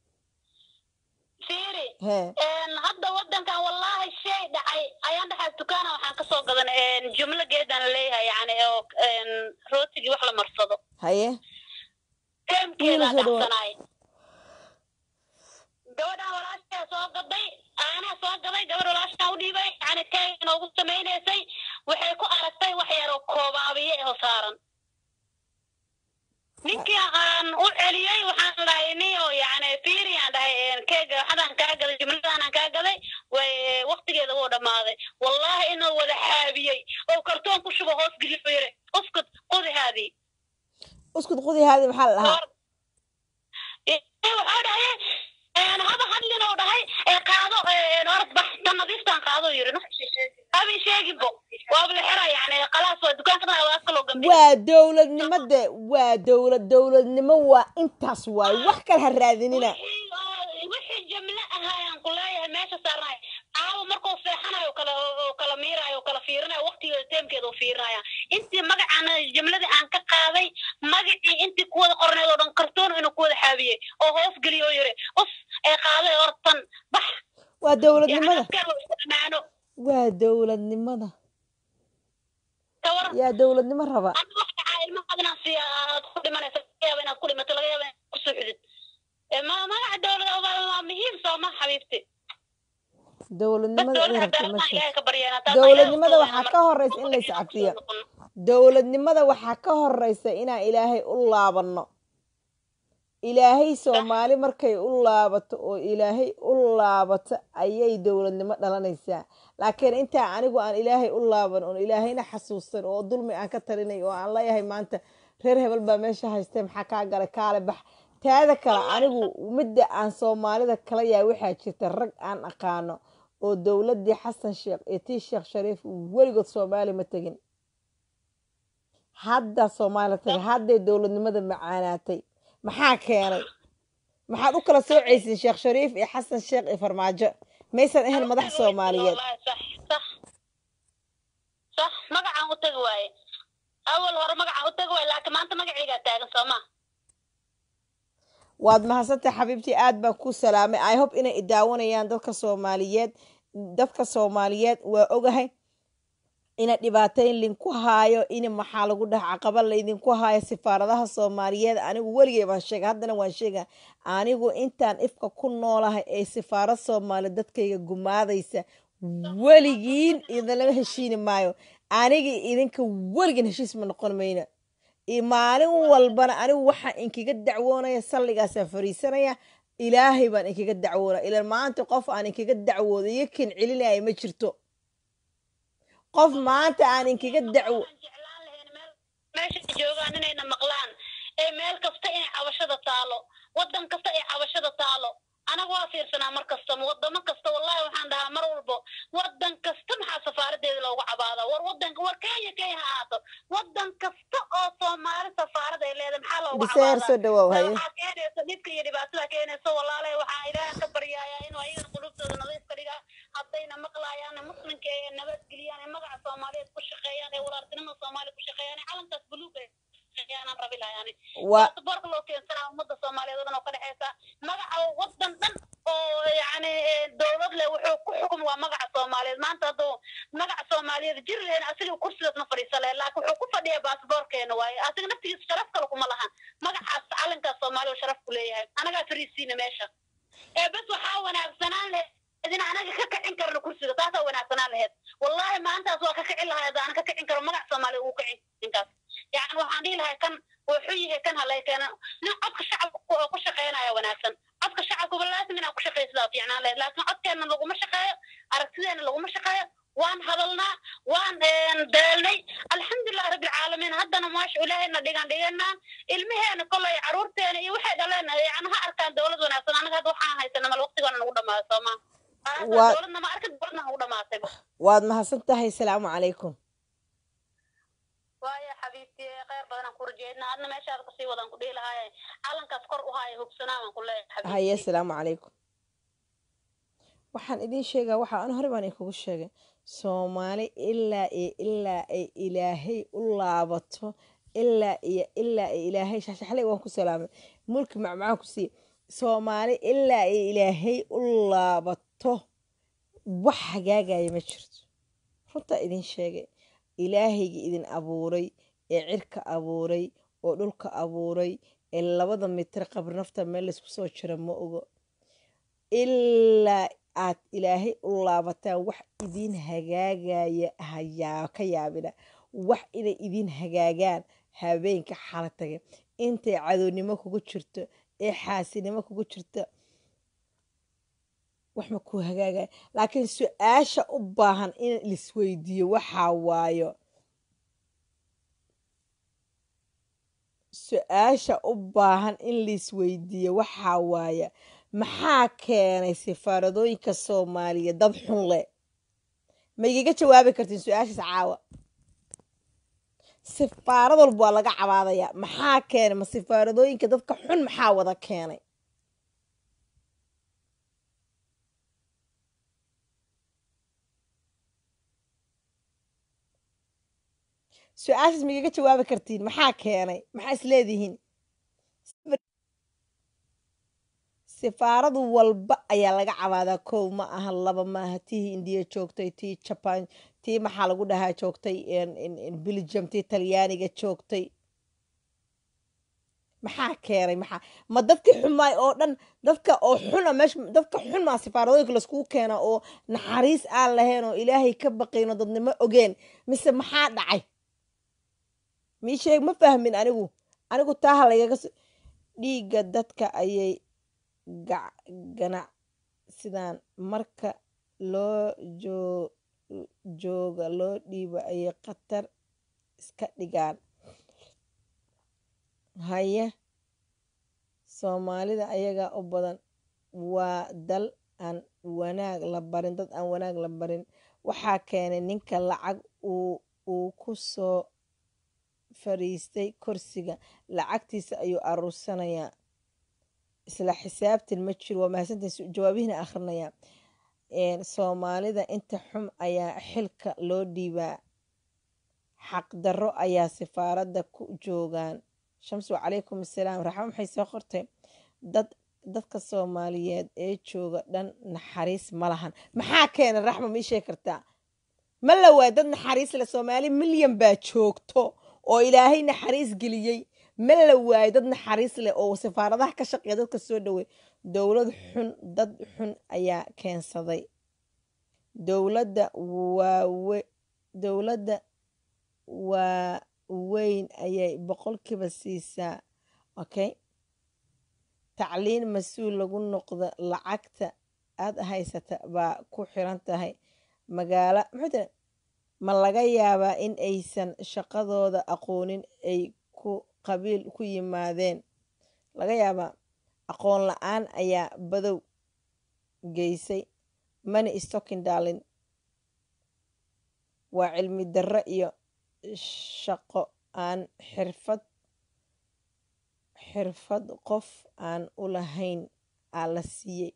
fiiri he een, hadda waddankan wallaahi shay dhacay ayaan dhexaas dukaana waxaan kasoo gadan een, jumlo geedaan leeyahay yani oo een, rootigii wax la marsado haye teemkeedaa Wiil soo dhawaad. dhacsanaay gabadhaan walaashaa soo gaday aanaa soo gaday gabadh walaashaa u dhiibay yani kay inoogu samaynaysay waxay ku aragtay wax yaroo koobaabiye oo saaran ninkii aan u celiyey waxaan dhahay niyo yani fiiri aan dhahay een, keega waxadaan kaa gaday jumladaan kaa gaday way waqtigeeda wuu dhammaaday wallahi inuu wada xaabiyey oo kartoon ku shubo hoos geliyo yiri uskut qudi haadii uskud qudi haadi maxaa la dhahaa waxaa dhahay een, haba hadlin oo dhahay ee qaado een, orod bax tan nadiiftaan qaado yiri no haba sheeginbo waaba la xira yani khalaas waa dukaanka waa kaloo gambi waa dowladnimade waa dowlad dowladnimo waa intaas waaye wax kale ha raadinina wixii oo- wixii jamle ahaayaan ku leeyahay meesha saarnaay caawa markuu seexanayo kala oo kala miirayo kala fiirinayo waqtigeeda teemkeeda u fiirinaya intii magacaan jamladii aan ka qaaday magacii intii kuwada qorneed oo dhan kartoon inuu kuwada xaabiyey oo hoos geliyo oo yiri us ee qaaday ortan bax waa dowladnimada yacni isticmaano waa dowladnimada ka waran yaa dowladnimo raba hadda wax dhacaa ilmahaad inaan siiya aad ku dhimanaysa laga yaaba inaad ku dhimato laga yaaba inaad ku suuxdid Ee, ma magaca dowlada waa waa muhiim soo ma xabiibti bas dowladnimada in dowlada rabta ma cadaaladaan jirto ilaahay ka baryeena taas dowladnimada ayaa waxaa marka ka horeysa in lays cafiyo dowladnimada waxaa ka horeysa inaan ilaahay u laabanno ilaahay soomaali markay u laabato oo ilaahay u laabato ayay dowladnimo dhalanaysaa laakiin intaa anigu aan ilaahay u laaban oon ilaahayna xasuusan oo dulmi aan ka talinay oo aan leeyahay maanta reer hebel baa meesha haystee maxaa kaa galay kaale bax taada kale anigu midda aan soomaalida kala yahay waxaa jirta rag aan aqaano oo dowladii xasan sheekh iyo tii sheekh shariif weligood soomaali ma tegin hadda soomaaliya tagay hadday dowladnimada macaanaatay maxaa keenay maxaad u kala soocaysiin sheekh shariif iyo xasan sheekh iyo farmaajo maysan ahayn madax soomaaliyeed Wallaahi, sax sax sax magacaan u tagi waaye awal hore magacaan u tagi waaye laakiin maanta magacaygaa taagan soo ma waad mahadsantahay xabiibtii aad baan ku salaamay i hope inay idaawanayaan dadka soomaaliyeed dadka soomaaliyeed waa ogahay ina dhibaateyn linku haayo in maxaa lagu dhaha caqaba laydinku haayo sifaaradaha soomaaliyeed anigu weligay baan sheega haddana waan sheega anigu intaan ifka ku noolahay ee sifaarad soomaali dadkayga gumaadaysa weligiin idinlama heshiini maayo aniga idinka weligiin heshiis ma noqon mayna iyo maalin walbana anigu waxaan inkaga dacwoonaya salligaasaan fariisanaya ilaahay baan inkaga dacwoona ilan maanta qof aan inkaga dacwooda iyo kin celinaya ma jirto qof maanta aan inkaga dacwo Waxaan jeclaan lahayn meel meesha ay joogaan inayna maqlaan ee meel kasta inay cabashada taalo wadan kasta ay cabashada taalo anaga waa fiirsanaa mar kasta wadamo kasta wallahi waxaan dhahaa mar walbo wadan kasta maxaa safaaradeeda loogu cabaada war wadanka war kenya kenya ha ahaato wadan kasta oo soomaali safaarad ay leedahay maxaa loogu biseer cabaadaa soo dhawaaw haye waxaa keenaysa dhibka iyo dhibaatada keenaysa walaale waxaan ilaaha ka baryayaa inuu ayagana qulubtooda nadiif ka dhigaa haddayna maqlaayaan muslimka ee nabadgeliyaan ee magaca soomaaliyeed ku shaqeeyaan ee walaaltinimada soomaaliya ku shaqeeyaan ee calankaas buluug ee shaqeeyaanaan rabi lahayaani waa baasaboorka loo keensanaa ummadda soomaaliyeed oo dhan oo ka dhexeysa magaca wadan dhan oo yacni dowlad leh wuxuu ku xukum waa magaca soomaaliyeed maanta hadduu magaca soomaaliyeed jir lehen asiga kursigaas ma fadhiisa leh laakiin wuxuu ku fadhiyaa baasaboorkeena waaye asiga naftigiisa sharaf kale kuma lahan magacaas calankaas soomaaliya oo sharaf ku leeyahay anagaa fariisiina meesha ee bes waxaa wanaagsanaan leh idin anaga ka kicin karno kursiga taasaa wanaagsanaan laheyd wallahi maantaas waa ka kicin lahaa haddaan ka kicin karo magaca soomaaliya ugu kicin ninkaas yacni waxaan dhihi lahay kan wuxuu yahay kan halay keena nin codka shacabka oo ku shaqeynaya wanaagsan codka shacabkuba laasim inaa ku shaqaysadaa fiicnaan lahayd laakiin codkeena laguma shaqeeyo aragtideena laguma shaqeeyo waan hadalnaa waan daalnay alxamdulilah rabbilcaalamiin haddana maasha ilaahayna dhigan dhiganaa ilmaheena kolay caruurteena iyo waxay dhaleen yani ha arkaan dowlad wanaagsan anaga hadda waxaan haysana mal waqtigoona nagu dhamaado sooma Waa- dowladna ma arkin dowladna nagu dhamaatay waad mahadsan tahay salaamu calaykum waayo xabiibti kheyr badanaan ku rajeednaa adna meeshaada kasii wadaan ku dhihi lahaaye calankaas kor u haaya hugsanaa baan ku leeyahay haye xabiibti salaamu calaykum waxaan idiin sheegaa waxa an hore baan idinkugu sheegay soomaali ilaa iyo ilaa ay ilaahay u laabato ilaa iyo ilaa ay ilaahay shaxshaxley waan ku salaamay mulki macmacaan ku siiye soomaali ilaa ay ilaahay u laabato wax hagaagaya ma jirto runtaa idin sheegay ilaahayga idin abuuray ee cirka abuuray oo dhulka abuuray ee labada mitir qabri nafta meel laysku soo jira ma ogo ilaa aad ilaahay u laabataan wax idin hagaagaya hayaa ka yaabina wax inay idin hagaagaan habeenka xala tage intay cadownimo kugu jirto ee xaasinimo kugu jirto wax ma kuu hagaagaya laakiin su-aasha u baahan in lisweydiiyo waxaa waayo su-aasha u baahan in laisweydiiyo waxaa waaya maxaa keenay sifaaradooyinka soomaaliya dad xun leh ma igaga jawaabi kartiin su-aashaas caawa sifaarad walba waa laga cabaadayaa maxaa keenay ma sifaaradooyinka dadka xun maxaa wada keenay su-aashaas ma igaga jawaabi kartiin maxaa keenay maxaa isleedihiin sifaaradu walba ayaa laga cabaadaa kow ma aha laba maaha tii indiya joogtay tii jaban tii maxaa lagu dhahaa joogtay belgium tii talyaaniga joogtay maxaa keenay maxaa ma dadkii xumaay oo dhan dadka oo xuna meesha dadka xun maa sifaaradooyinka laiskugu keena oo naxariis aan lahayn oo ilaahay ka baqayn oo dadnimo ogeen mise maxaa dhacay mii sheeg ma fahmin anigu anigu taaha lagaga so dhiigga dadka ayay ganac sidaan marka loo joo jooga loo dhiibo ayay khatar iska dhigaan haye soomaalida ayagaa u badan waa dal aan wanaag la barin dad aan wanaag la barin waxaa keenay ninka lacag uu uu ku soo fariistay kursiga lacagtiisa ayuu aruursanayaa isla xisaabtan ma jiro waa mahadsantiin jawaabihina akhrinayaa soomaalida inta xum ayaa xilka loo dhiibaa xaqdarro ayaa sifaaradda ku joogaan shamsu calaykum assalaam raxmo maxay soo qortay dad dadka soomaaliyeed ee jooga dhan naxariis ma lahan maxaa keena raxmo ma ii sheegi kartaa ma la waay dad naxariis leh soomaali milyan baa joogto oo ilaahay naxariis geliyey ma la waayo dad naxariis leh oo sifaaradaha ka shaqeeya dadka soo dhowey dowlad xun dad xun ayaa keensaday dowladda waawe dowladda waaweyn ayay boqolkiiba siisaa okay tacliin mas-uul lagu noqdo lacagta aada haysata baa ku xiran tahay magaalo muxuu tiri ma laga yaabaa in aysan shaqadooda aqoonin ay ku qabiil ku yimaadeen laga yaabaa aqoon la-aan ayaa badow geysay mani stocking darlin waa cilmi darro iyo shaqo aan xirfad xirfad qof aan u lahayn aa la siiyey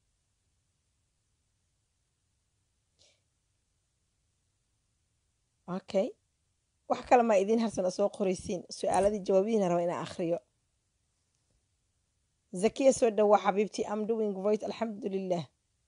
okay wax kale maa idiin harsan oo soo qoraysiin su-aaladii jawaabihiina raba inaan akhriyo zakiya soo dhawaa xabiibtii am doing voice alxamdulilah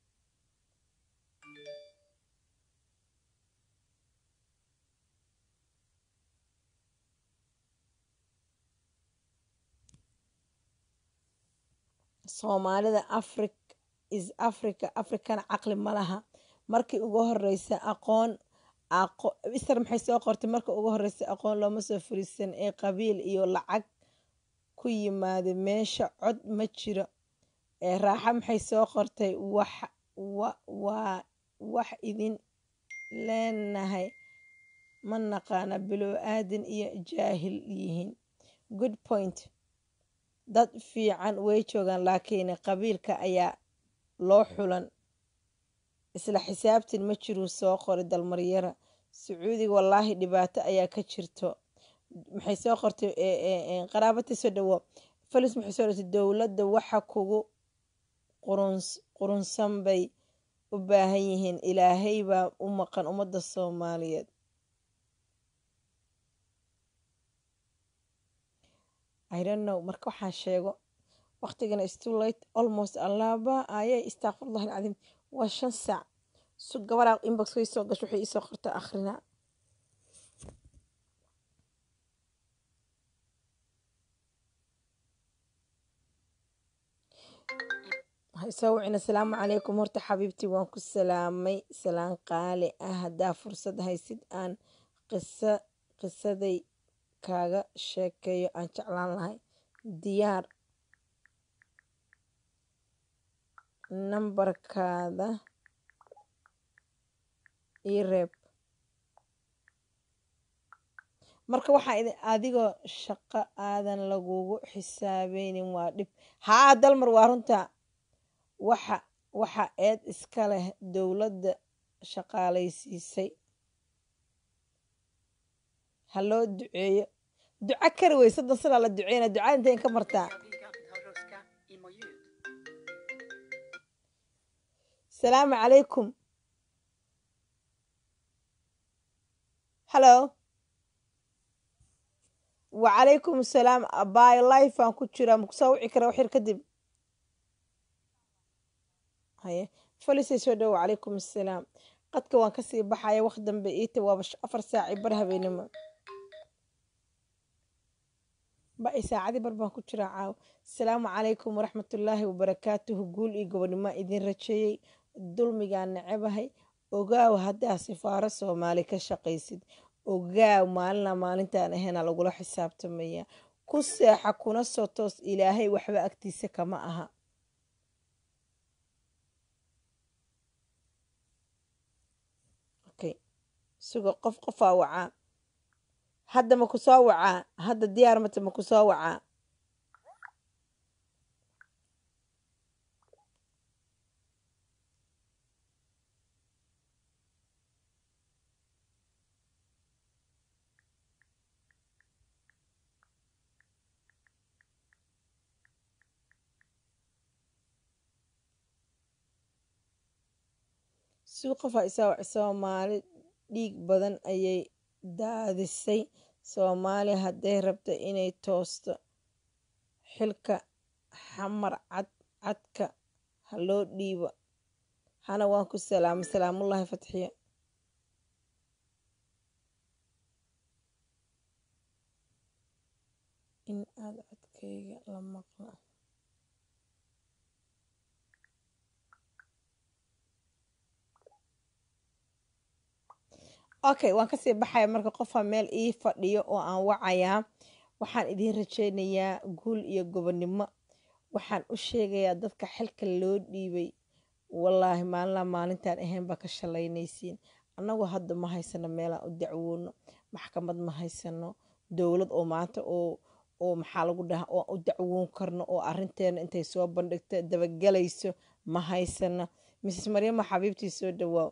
soomaalida afri is africa africana caqli ma laha markii ugu horeysa aqoon isar maxay soo qortay marka ugu horeysa aqoon looma soo furiisan ee qabiil iyo lacag ku yimaada meesha cod ma jiro ee raaxa maxay soo qortay wax waa wax idin leenahay ma naqaana bilow aadan iyo jaahil yihiin good point dad fiican way joogaan laakiin qabiilka ayaa loo xulan isla xisaabtin ma jiruu soo qoray dalmaryara sacuudiga wallaahi dhibaato ayaa ka jirto maxay soo qortay qaraabatii soo dhawo falis maxay soo dhortay dowladda waxa kugu qurunsan bay u baahan yihiin ilaahay baa u maqan ummadda soomaaliyeed idonknow marka waxaan sheego waqtigana stulate almost allaaba ayay istakfirullah alcadiim waa shan saac su gabaraa inbox way soo gasho waxay iisoo qorta akhrina soo wicin asalaamu calaykum horta xabiibtii waan ku salaamay salaan qaali ah haddaa fursad haysid aan qisa qisaday kaaga sheekeeyo aan jeclaan lahay diyaar nambarkaada ii reeb marka waxaa idin adigoo shaqo aadan lagugu xisaabeynin waa dhib haa dalmar waa runta waxa waxa eed iska leh dowladda shaqaalaysiisay ha loo duceeyo duco kari wey soddon sanaa la duceyna ducada intayn ka martaa salaamu calaykum hallo wacalaykum asalaam abayo life aan ku jiraa makusoo wici kara waxyar kadib haye falisay soo dhowo wacalaykum assalaam qadka waan kasii baxaya waq dambe iita waaba afar saaci bar habeenimo ba-i saacadii bar baan ku jiraa caawo asalaamu calaykum waraxmatullaahi wabarakaatuhu guul iyo gobonimo idin rajeeyey dulmigaa necebahay ogaaw haddaa sifaaro soomaali ka shaqaysid ogaaw maalina maalintaan ahayna lagula xisaabtamaya ku seexa kuna soo toos ilaahay waxba agtiisa kama aha okay sugo qof qofaa wacaa hadda ma ku soo wacaa hadda diyaar mata ma ku soo wacaa suu qofaa isaa soomaali dhiig badan ayay daadisay soomaali hadday rabto inay toosto xilka xamar cad cadka ha loo dhiibo hana waan ku salaamay salaamullaahi fatxiya in aada codkayga la maqla okay waan kasii baxaya marka qofaa meel ii fadhiyo oo aan wacayaa waxaan idiin rajeynayaa guul iyo gobonnimo waxaan u sheegayaa dadka xilka loo dhiibay wallaahi maalinlaa maalintaan ahayn baa ka shalaynaysiin annagu hadda ma haysano meelaan u dacwoono maxkamad ma haysano dowlad oo maanta oo oo maxaa lagu dhaha oo u dacwoon karno oo arinteena intay soo bandhigto dabagelayso ma haysano mrs maryamo xabiibtii soo dhawaaw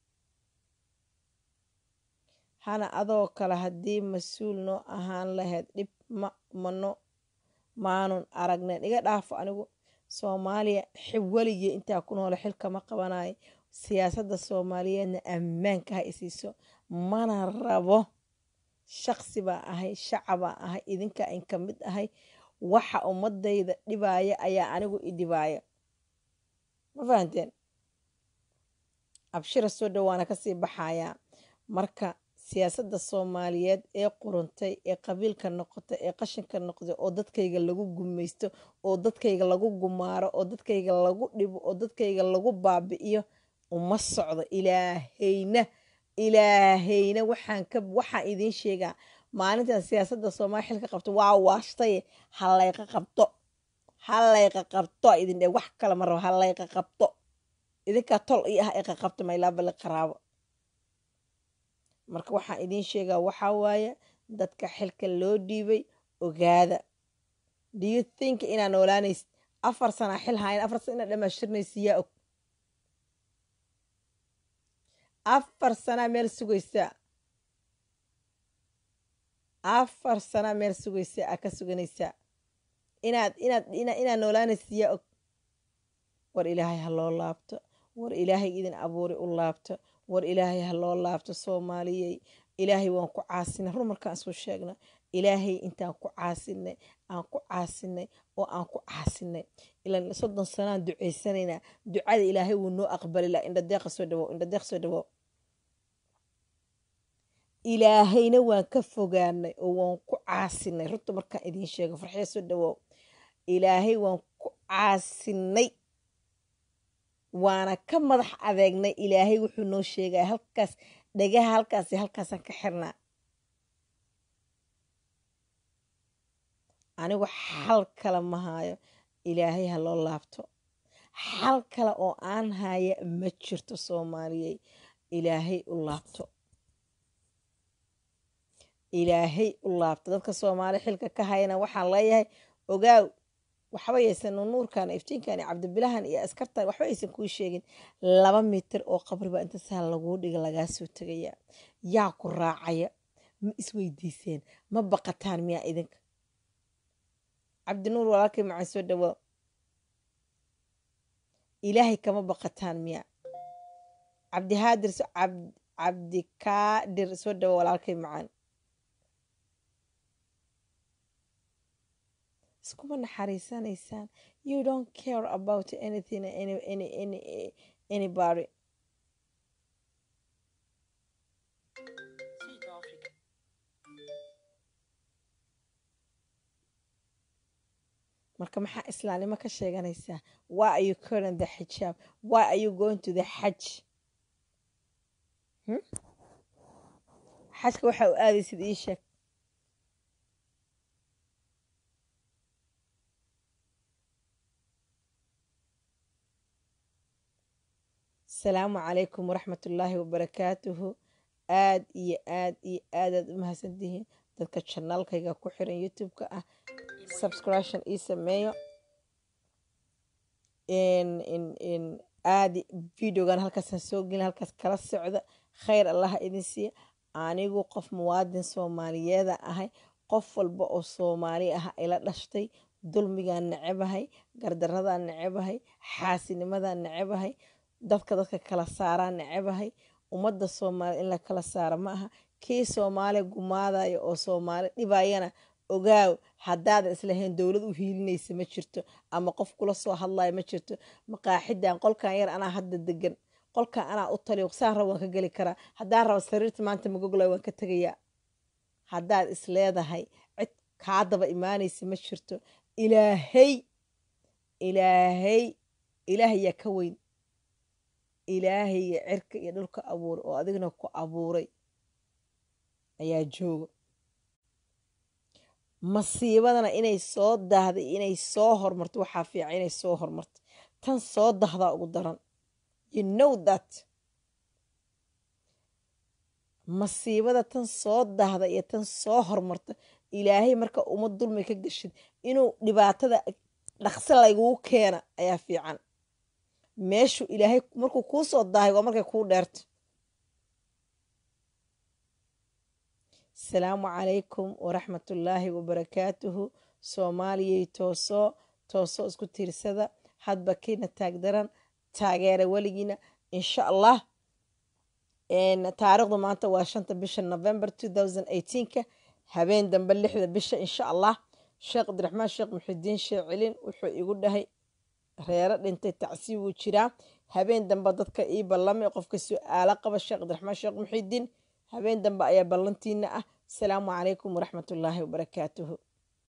hana adoo kale haddii mas-uul noo ahaan lahayd dhib ma mano maanun aragnayn iga dhaafo anigu soomaaliya weligii intaa ku noole xilkama qabanayo siyaasadda soomaaliyeedna ammaanka ha isiiso mana rabo shaqsi baa ahay shacabaa ahay idinka in ka mid ahay waxa ummadayda dhibaaya ayaa anigu i dhibaaya ma fahanteen abshira soo dhawaana kasii baxayaa marka siyaasadda soomaaliyeed ee quruntay ee qabiilka noqotay ee qashinka noqday oo dadkayga lagu gumaysto oo dadkayga lagu gumaaro oo dadkayga lagu dhibo oo dadkayga lagu baabi'iyo uma socdo ilaahayna ilaahayna waxaan ka waxaan idiin sheegaa maalintan siyaasadda soomaaliya xilka qabto waa waashtaye halayqa qabto halayqa qabto idin dhe wax kale ma rabo halayqa qabto idinkaa tol io ah iqa qabto maylabali qaraabo marka waxaan idiin sheegaa waxaa waaye dadka xilka loo dhiibay ogaada do you think inaa noolaanaysid afar sana xil hayn afar sana inaa dhamaashirnaysa yaa og afar sanaa meel sugaysaa afar sanaa meel sugaysaa aa ka suganaysaa inaad inaad inaad noolaanaysid yaa og war ilaahay ha loo laabto war ilaahay idin abuuri u laabto war ilaahay ha loo laabto soomaaliyey ilaahay waan ku caasinay rur markaan isku sheegno ilaahay intaan ku caasinay aan ku caasinay oo aan ku caasinay ilan soddon sanaan ducaysanaynaa ducada ilaahay wuu noo aqbali laha indhadeeqa soo dhawow indhadeeq soo dhawow ilaahayna waan ka fogaanay oo waan ku caasinay rurta markaan idiin sheego farxiya soo dhawow ilaahay waan ku caasinay waana ka madax adeegnay ilaahay wuxuu noo sheegaya halkaas dhagaha halkaasi halkaasaan ka xirnaa anigu xal kale ma haayo ilaahay ha loo laabto xal kale oo aan haya ma jirto soomaaliyey ilaahay u laabto ilaahay u laabto dadka soomaali xilka ka hayana waxaan leeyahay ogaaw waxba yaysan nuurkan iftiinkan iyo cabdibilahan iyo askartan waxba aysan kuu sheegin laba mitir oo qabriba inta saa laguu dhiga lagaa soo tegaya yaa ku raacaya ma isweydiiseen ma baqataan miyaa idinka cabdinuur walaalkay macaan soo dhawaa ilaahay kama baqataan miyaa cabdihaadir cabdikaadir soo dhawa walaalkay macaan iskuma naxariisanaysaan you don't care about anything any, any, any, anybody Sydafrika. marka maxaa islaamnimo ka sheeganaysaa why are you current the xijaab why are you going to the xaj hmm? xajka waxa u aadaysid ii sheeg asalaamu calaykum waraxmat ullaahi wabarakaatuhu aad iyo aad iyo aadaad u mahadsantihiin dadka janaalkayga ku xiran youtube-ka ah subscription ii sameeyo aad videogan halkaasaan soo gelin halkaas kala socda khayr allaha idin siiya anigu qof muwaadin soomaaliyeeda ahay qof walba oo soomaali ah ila dhashtay dulmigaan necebahay gardaradaan necebahay xaasinimadaan necebahay dadka dadka kala saaraan necebahay ummadda soomaali in la kala saaro ma aha kii soomaali gumaadaya oo soomaali dhibayana ogaaw haddaadan islahayn dowlad u hiilinaysa ma jirto ama qof kula soo hadlaya ma jirto maqaaxidan qolkan yar anaa hadda degan qolkan anaa u taliyo saan rab waan ka geli karaa haddaan raba sariirta maanta magogla waan ka tegayaa haddaad isleedahay cid kaa daba imaanaysa ma jirto ilaahay ilaahay ilaahayaa ka weyn ilaahayga cirka iyo dhulka abuuray oo adigna ku abuuray ayaa jooga masiibadana inay soo daahday inay soo hormarto waxaa fiican inay soo hormarto tan soo dahdaa ugu daran you know that masiibada tan soo dahda iyo tan soo hormarta ilaahay marka uma dulmi ka geshid inuu dhibaatada dhaqso laygugu keena ayaa fiican meeshu ilaahay markuu kuu soo daahay waa markay kuu dheerto asalaamu calaykum waraxmatullaahi wabarakaatuhu soomaaliyay toosoo toosoo isku tiirsada hadba kiina taagdaran taageera weligiina insha allah taariikhdu maanta waa shanta bisha november ka habeen dambe lixda bisha insha allah sheekh cabdiraxmaan sheekh muxidiin sheekh celin wuxuu igu dhahay reero dhintay tacsiib wuu jiraa habeen dambe dadka ii ballamay qofka su-aalo qaba sheekh cabdiraxmaan sheekh muxidiin habeen dambe ayaa ballantiina ah asalaamu calaykum waraxmatullaahi wabarakaatuhu